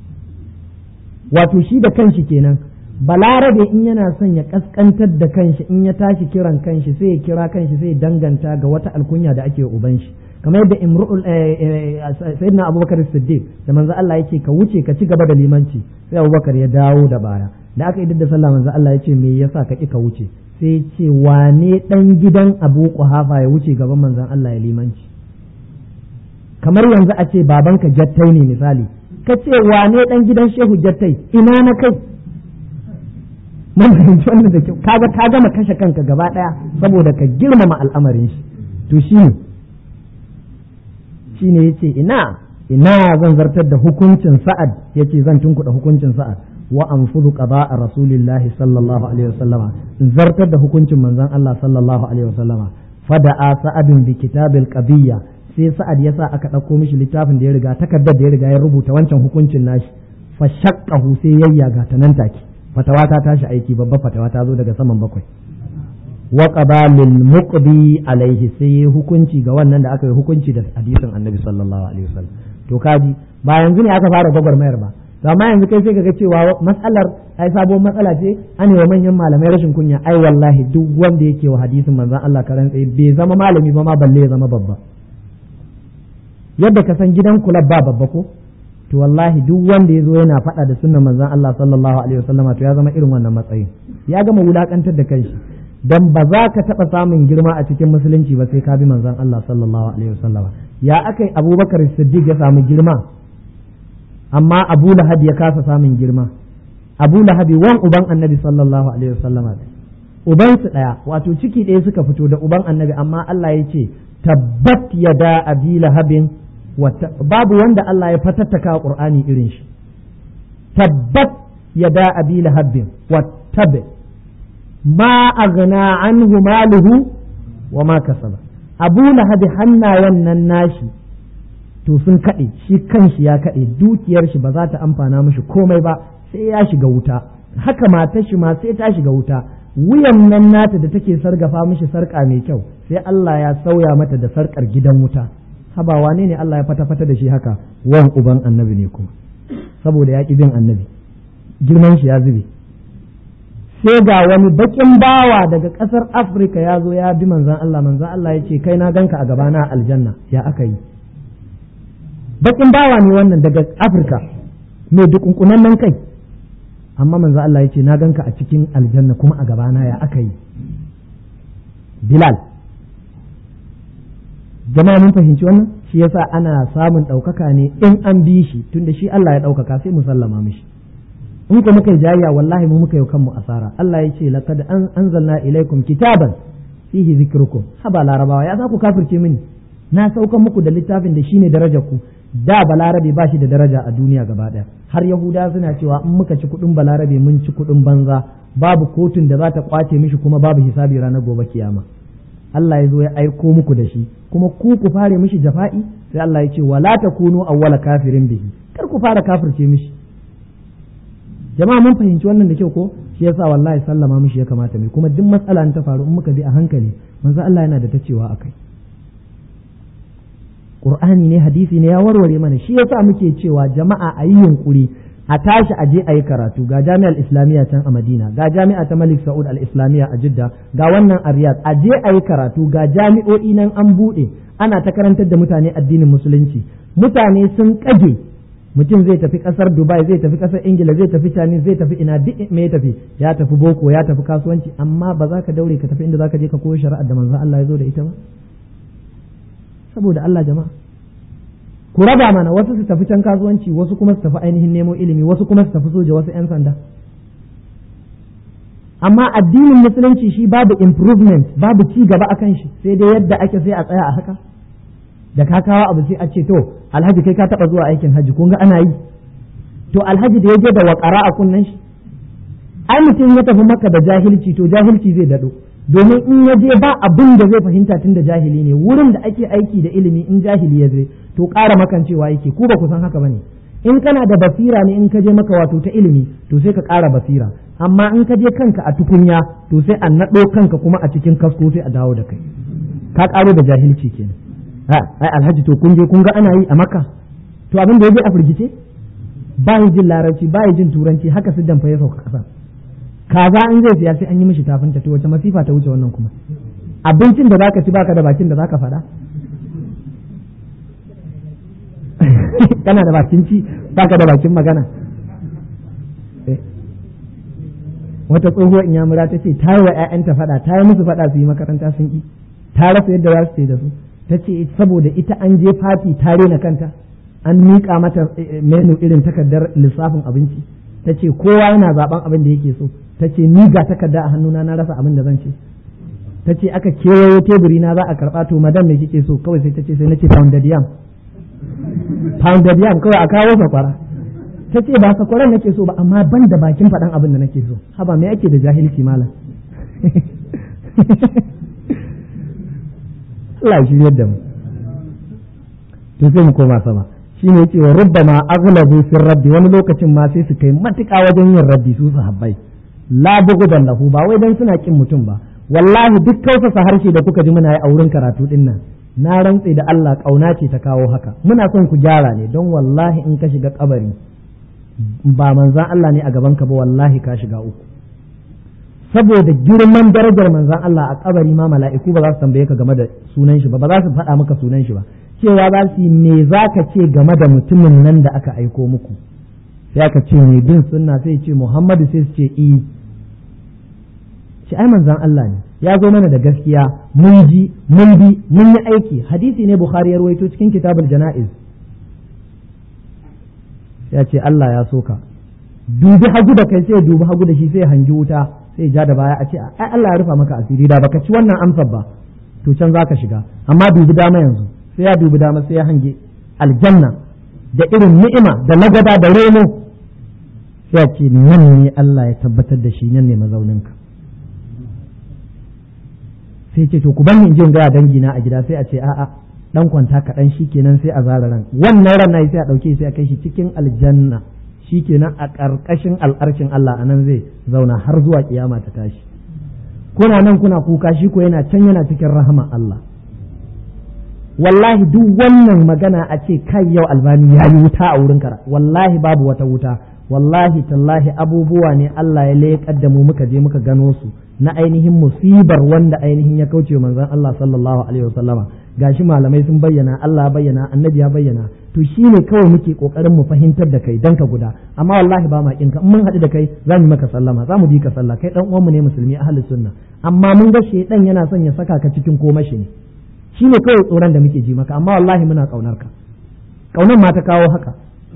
wato shi da kanshi kenan balarabe in yana son ya kaskantar da kanshi in ya tashi kiran kanshi sai ya kira kanshi sai ya danganta ga wata alkunya da ake uban shi kamar yadda imru'ul sayyidina abubakar siddiq da manzo Allah yake ka wuce ka ci gaba da limanci sai abubakar ya dawo da baya da aka idar da sallah manzo Allah ya ce me yasa ka ki ka wuce sai ce wane ɗan gidan abu kuhafa ya wuce gaban manzan Allah ya limanci kamar yanzu a ce babanka jattai ne misali ka ce wane ɗan gidan shehu jattai ina na kai mun fahimci wannan da kyau kaga ka gama kashe kanka gaba ɗaya saboda ka girmama al'amarin shi to shi ne shi ne yace ina ina zan zartar da hukuncin sa'ad yace zan tunkuɗa hukuncin sa'ad wa anfudu qada'a rasulillahi sallallahu alaihi wasallama zartar da hukuncin manzon Allah sallallahu alaihi wasallama fada'a sa'adun bi kitabil qabiyya sai sa'ad yasa aka dauko mishi littafin da ya riga takardar da ya riga ya rubuta wancan hukuncin nashi fa shaqqahu sai yayyaga ta nan take fatawa ta tashi aiki babba fatawa ta zo daga saman bakwai wa qabalil muqdi alaihi sai hukunci ga wannan da aka yi hukunci da hadisin annabi sallallahu alaihi wasallam to kaji ba yanzu ne aka fara gwagwarmayar ba amma yanzu kai sai kaga cewa matsalar ai sabon matsala ce an wa manyan malamai rashin kunya ai wallahi duk wanda yake wa hadisin manzon Allah karan tsaye bai zama malami ba ma balle ya zama babba yadda ka san gidan kula ba babba ko to wallahi duk wanda ya zo yana faɗa da sunnan manzon Allah sallallahu alaihi wasallama to ya zama irin wannan matsayin ya gama wulakantar da kanshi dan ba za ka taɓa samun girma a cikin musulunci ba sai ka bi manzon Allah sallallahu alaihi wasallama ya akai Abubakar Siddiq ya samu girma amma abu lahab ya kasa samun girma abu lahabi wan uban annabi sallallahu alaihi wasallam uban su daya wato ciki ɗaya suka fito da uban annabi amma Allah ya ce tabbat yada abi lahabin babu wanda Allah ya fatattaka qur'ani irin shi tabbat yada abi lahabin wattabi ma aghna anhu maluhu wa ma kasaba abu lahabi hannayen nan nashi to sun kaɗe shi kanshi ya kaɗe dukiyar shi ba za ta amfana mishi komai ba sai ya shiga wuta haka matar shi ma sai ta shiga wuta wuyan nan nata da take sargafa mishi sarƙa mai kyau sai Allah ya sauya mata da sarƙar gidan wuta haba wane ne Allah ya fata fata da shi haka wan uban annabi ne kuma saboda ya bin annabi girman shi ya zube sai ga wani bakin bawa daga ƙasar afirka ya zo ya bi manzan Allah manzan Allah ya ce kai na ganka a gabana aljanna ya aka yi bakin bawa ne wannan daga afirka mai dukunkunan nan kai amma manzan Allah ya ce na ganka a cikin aljanna kuma a gabana ya aka yi bilal jama'a mun fahimci wannan shi yasa ana samun ɗaukaka ne in an bi shi tunda shi Allah ya ɗaukaka sai mu sallama mishi in ko muka yi jayya wallahi mu muka yi kanmu asara Allah ya ce laqad an anzalna ilaikum kitaban fihi zikrukum haba larabawa ya za ku kafirce mini na saukan muku da littafin da shine darajar ku da balarabe ba shi da daraja a duniya gaba daya har yahuda suna cewa in muka ci kudin balarabe mun ci kudin banza babu kotun da za ta kwace mishi kuma babu hisabi ranar gobe kiyama Allah ya zo ya aiko muku da shi kuma ku ku fare mishi jafa'i sai Allah ya ce wala takunu awwala kafirin bihi kar ku fara kafirce mishi jama'a mun fahimci wannan da kyau ko shi yasa wallahi sallama mishi ya kamata mai kuma duk matsala ta faru in muka bi a hankali manzo Allah yana da ta cewa akai Qur'ani ne hadisi ne ya warware mana shi yasa muke cewa jama'a a yi yunkuri a tashi a je a yi karatu ga jami'ar islamiyya can a madina ga jami'a ta malik sa'ud al-islamiyya a jidda ga wannan a riyadh a je a yi karatu ga jami'o'i nan an buɗe ana ta karantar da mutane addinin musulunci mutane sun kage mutum zai tafi kasar dubai zai tafi kasar ingila zai tafi chinese zai tafi ina duk me ya tafi ya tafi boko ya tafi kasuwanci amma ba za ka daure ka tafi inda za ka je ka koyi shari'ar da manzon Allah ya zo da ita ba saboda Allah jama'a ku raba mana wasu su tafi can kasuwanci wasu kuma su tafi ainihin nemo ilimi wasu kuma su tafi soja wasu 'yan sanda amma addinin musulunci shi babu improvement babu ci gaba akan shi sai dai yadda ake sai a tsaya a haka da ka kawo abu sai a ce to alhaji kai ka taba zuwa aikin haji kun ga ana yi to alhaji da ya je da wakara a kunnen shi ai mutum ya tafi maka da jahilci to jahilci zai dado domin in ya je ba abin da zai fahimta tun da jahili ne wurin da ake aiki da ilimi in jahili ya je to ƙara makancewa yake ku ba ku san haka bane in kana da basira ne in ka je maka wato ta ilimi to sai ka ƙara basira amma in ka je kanka a tukunya to sai a naɗo kanka kuma a cikin kasko sai a dawo da kai ka ƙaro da jahilci kenan ha ai alhaji to kun je kun ga ana yi a maka to abin da ya je a firgice ba jin larabci ba jin turanci haka siddan fa ya sauka ƙasa kaza in zai siya sai an yi mishi tafinta to wace masifa ta wuce wannan kuma abincin da zaka ci baka da bakin da zaka faɗa kana da bakin ci baka da bakin magana wata tsohuwar inyamura ta ce ta yi wa 'ya'yanta faɗa ta yi musu faɗa su yi makaranta sun ƙi ta rasa yadda za su ce da su ta ce saboda ita an je fati ta rena kanta an miƙa mata menu irin takardar lissafin abinci ta ce kowa yana zaben abin da yake so ta ce ni ga takarda a hannuna na rasa abin da zan ce ta ce aka kewayo teburi na za a karɓa to madam me kike so kawai sai ta ce sai na ce pounded yam pounded yam kawai a kawo sakwara ta ce ba sakwaran nake so ba amma ban da bakin faɗan abin da nake so haba me ake da jahilci malam Allah shi yadda mu to sai mu koma sama shine yace wa rubbama aghlabu fi raddi wani lokacin ma sai su kai matuƙa wajen yin raddi su sahabbai la bugudan lahu ba wai dan suna kin mutum ba wallahi duk kausasa harshe da kuka ji muna yi a wurin karatu din nan na rantse da Allah kauna ce ta kawo haka muna son ku gyara ne don wallahi in ka shiga kabari ba manzan Allah ne a gaban ka ba wallahi ka shiga uku saboda girman darajar manzan Allah a kabari ma mala'iku ba za su tambaye ka game da sunan shi ba ba za su faɗa maka sunan shi ba cewa za su yi me za ka ce game da mutumin nan da aka aiko muku sai aka ce mai bin sunna sai ce Muhammadu sai su ce i ce ai manzan Allah ne ya zo mana da gaskiya mun ji mun bi mun yi aiki hadisi ne Bukhari ya rawaito cikin kitabul jana'iz ya ce Allah ya soka dubi hagu da kai sai dubi hagu da shi sai hangi wuta sai ja da baya a ce ai Allah ya rufa maka asiri da baka ci wannan amsar ba to can zaka shiga amma dubi dama yanzu sai ya dubi dama sai ya hange aljanna da irin ni'ima da nagada da reno sai ya ce nan ne Allah ya tabbatar da shi nan ne mazauninka sai ce to ku ban in jin gaya dangina a gida sai a ce a'a dan kwanta kaɗan shikenan sai a zara ran wannan ran nayi sai a ɗauke sai a kai shi cikin aljanna shikenan a ƙarƙashin al'arshin Allah anan zai zauna har zuwa kiyama ta tashi kuna nan kuna kuka shi ko yana can yana cikin rahama Allah wallahi duk wannan magana a ce kai yau albani ya yi wuta a wurin kara wallahi babu wata wuta wallahi tallahi abubuwa ne Allah ya leƙar da mu muka je muka gano su na ainihin musibar wanda ainihin ya kauce manzon Allah sallallahu alaihi wasallama gashi malamai sun bayyana Allah ya bayyana annabi ya bayyana to shine kawai muke kokarin mu fahimtar da kai dan ka guda amma wallahi ba ma kinka mun haɗu da kai za mu maka sallama za mu bi ka sallah kai dan uwan mu ne musulmi ahlus sunna amma mun ga shedan yana son ya saka ka cikin komashi ne shine kawai tsoron da muke ji maka amma wallahi muna kaunar ka kaunar ma ta kawo haka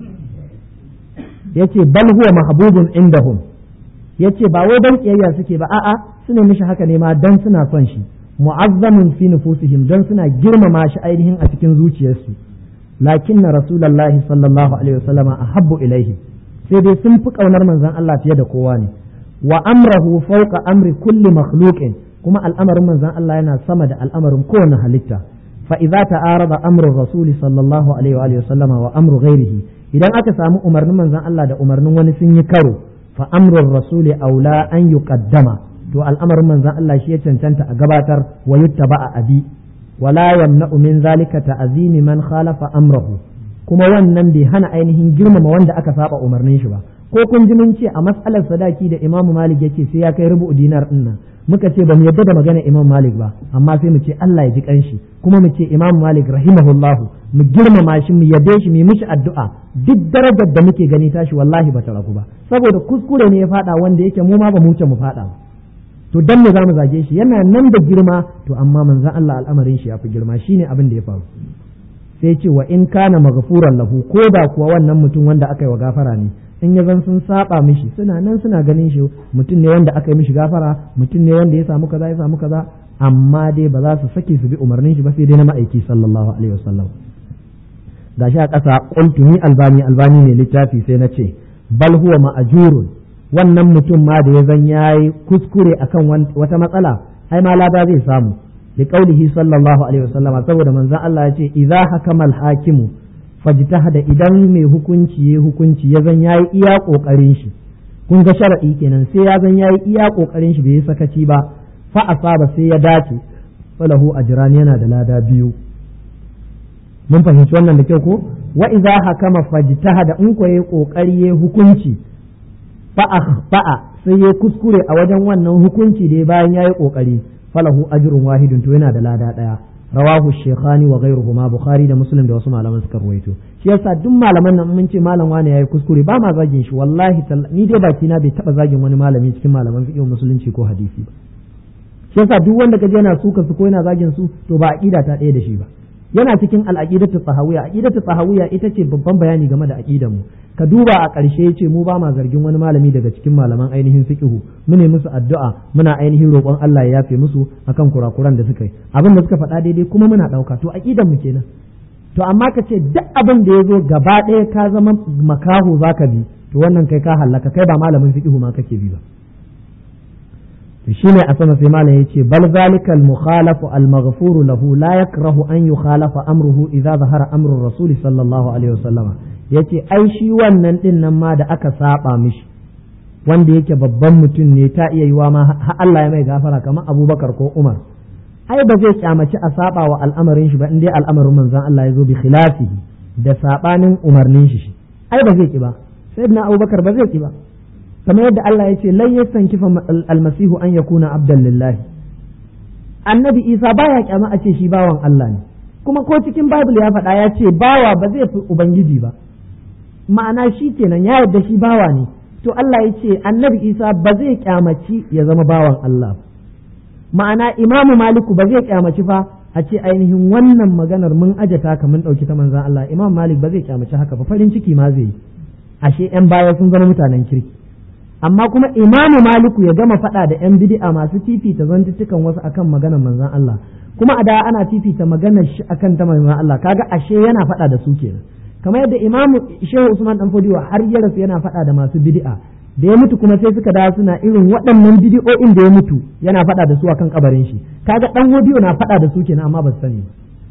yace bal huwa mahbubun indahum yace ba wai dan kiyayya suke ba a'a suna mishi haka ne ma dan suna son shi mu'azzamin fi nufusihim dan suna girmama shi ainihin a cikin zuciyarsu lakinna rasulullahi sallallahu alaihi wasallama ahabbu ilaihi sai dai sun fi kaunar manzon Allah fiye da kowa ne wa amrahu fawqa amri kulli makhluqin kuma al'amarin manzon Allah yana sama da al'amarin kowane halitta fa idza ta'arada amru rasul sallallahu alaihi wa sallama wa amru ghairihi idan aka samu umarnin manzon Allah da umarnin wani sun yi karo fa amrul rasuli aula an yuqaddama to al'amarin manzon Allah shi ya cancanta a gabatar wa yuttaba a abi wala yamna'u min zalika ta'zimi man khalafa amrahu kuma wannan bai hana ainihin girmama wanda aka saba umarnin shi ba ko kun ji mun ce a mas'alar sadaki da Imam Malik yake sai ya kai rubu dinar din nan muka ce ba mu yadda da magana Imam Malik ba amma sai mu ce Allah ya ji kanshi kuma mu ce Imam Malik rahimahullahu mu girmama shi mu yabe shi mu yi mishi addu'a duk darajar da muke gani tashi wallahi ba ta ragu ba saboda kuskure ne ya fada wanda yake mu ma ba mu wuce mu fada ba to dan me zamu zage shi yana nan da girma to amma manzon Allah al'amarin shi yafi girma shine abin da ya faru sai ce wa in kana maghfuran lahu ko da kuwa wannan mutum wanda aka yi wa gafara ne in ya zan sun saba mishi suna nan suna ganin shi mutum ne wanda aka yi mishi gafara mutum ne wanda ya samu kaza ya samu kaza amma dai ba za su sake su bi umarnin shi ba sai dai na ma'aiki sallallahu alaihi wasallam gashi a ƙasa qultu ni albani albani ne littafi sai na ce bal huwa ma'ajurun wannan mutum ma da ya zan yayi kuskure akan wata matsala ai ma lada zai samu da kaulihi sallallahu alaihi wasallama saboda manzon Allah ya ce idza hakama al-hakimu fajtahada idan mai hukunci ya hukunci ya zan yayi iya kokarin shi kun ga shar'i kenan sai ya zan yayi iya kokarin shi bai sakaci ba fa asaba sai ya dace falahu ajran yana da lada biyu mun fahimci wannan da kyau ko wa idza hakama fajtahada in ko yayi kokari yayi hukunci fa akhfa'a sai ya kuskure a wajen wannan hukunci da bayan yayi kokari falahu ajrun wahidun to yana da lada daya rawahu shaykhani wa ghayruhuma bukhari da muslim da wasu malaman suka ruwaito shi yasa duk malaman nan mun ce malam wani yayi kuskure ba ma zagin shi wallahi ni dai baki na bai taba zagin wani malami cikin malaman fiqh musulunci ko hadisi ba shi yasa duk wanda kaje yana suka su ko yana zagin su to ba aqida ta ɗaya da shi ba yana cikin al-aqidatu tsahawiyya aqidatu tsahawiyya ita ce babban bayani game da aqidar mu ka duba a ƙarshe yace mu ba ma zargin wani malami daga cikin malaman ainihin fiqhu mu ne musu addu'a muna ainihin roƙon Allah ya yafe musu akan kurakuran da suka yi abin da suka faɗa daidai kuma muna ɗauka to aqidar mu kenan to amma ka ce duk abin da ya zo gaba ɗaya ka zama makaho zaka bi to wannan kai ka hallaka kai ba malamin fiqhu ma kake bi ba shine a sama sai malam yace bal zalikal mukhalafu al maghfuru lahu la yakrahu an yukhalafa amruhu idza zahara amru rasul sallallahu alaihi wasallama yace ai shi wannan din nan ma da aka saba mishi wanda yake babban mutum ne ta iya yiwa ma har Allah ya mai gafara kamar Abubakar ko Umar ai ba zai kyamaci a saba wa al'amarin shi ba in dai al'amarin manzon Allah ya zo bi khilafihi da sabanin umarnin shi ai ba zai ki ba sayyidina Abubakar ba zai ki ba kamar yadda Allah ya ce lan yastankifa almasihu an yakuna abdan lillahi annabi Isa baya kyama a ce shi bawan Allah ne kuma ko cikin Bible ya faɗa ya ce bawa ba zai fi ubangiji ba ma'ana shi kenan ya yarda shi bawa ne to Allah ya ce annabi Isa ba zai kyamaci ya zama bawan Allah ma'ana imamu maliku ba zai kyamaci fa a ce ainihin wannan maganar mun ajata ka mun ɗauki ta manzan Allah imam malik ba zai kyamaci haka ba farin ciki ma zai yi ashe 'yan baya sun zama mutanen kirki amma kuma imamu maliku ya gama faɗa da 'yan bid'a masu fifita zantuttukan wasu akan maganar manzan Allah kuma a da ana fifita maganar shi akan ta manzan Allah kaga ashe yana faɗa da su kenan kamar yadda imamu shehu usman dan fodiwa har ya rasu yana faɗa da masu bid'a da ya mutu kuma sai suka dawo suna irin waɗannan bid'o'in da ya mutu yana faɗa da su akan kabarin shi kaga dan hodiyo na faɗa da su kenan amma ba su sani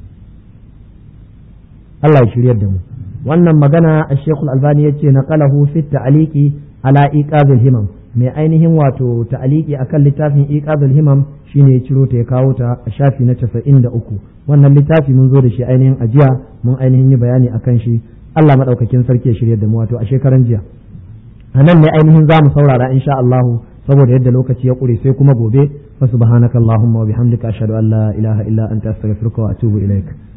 Allah ya shiryar da mu wannan magana a Sheikhul Albani yace naqalahu fi ta'liqi ala iqazul himam mai ainihin wato ta'liqi akan littafin iqazul himam shine ya ciro ta ya kawo ta a shafi na 93 wannan littafi mun zo da shi ainihin ajiya mun ainihin yi bayani akan shi Allah madaukakin sarki ya shiryar da mu wato a shekaran jiya a nan ne ainihin za mu saurara insha Allah saboda yadda lokaci ya ƙure sai kuma gobe fa subhanakallahumma wa bihamdika ashhadu an la ilaha illa anta astaghfiruka wa atubu ilaik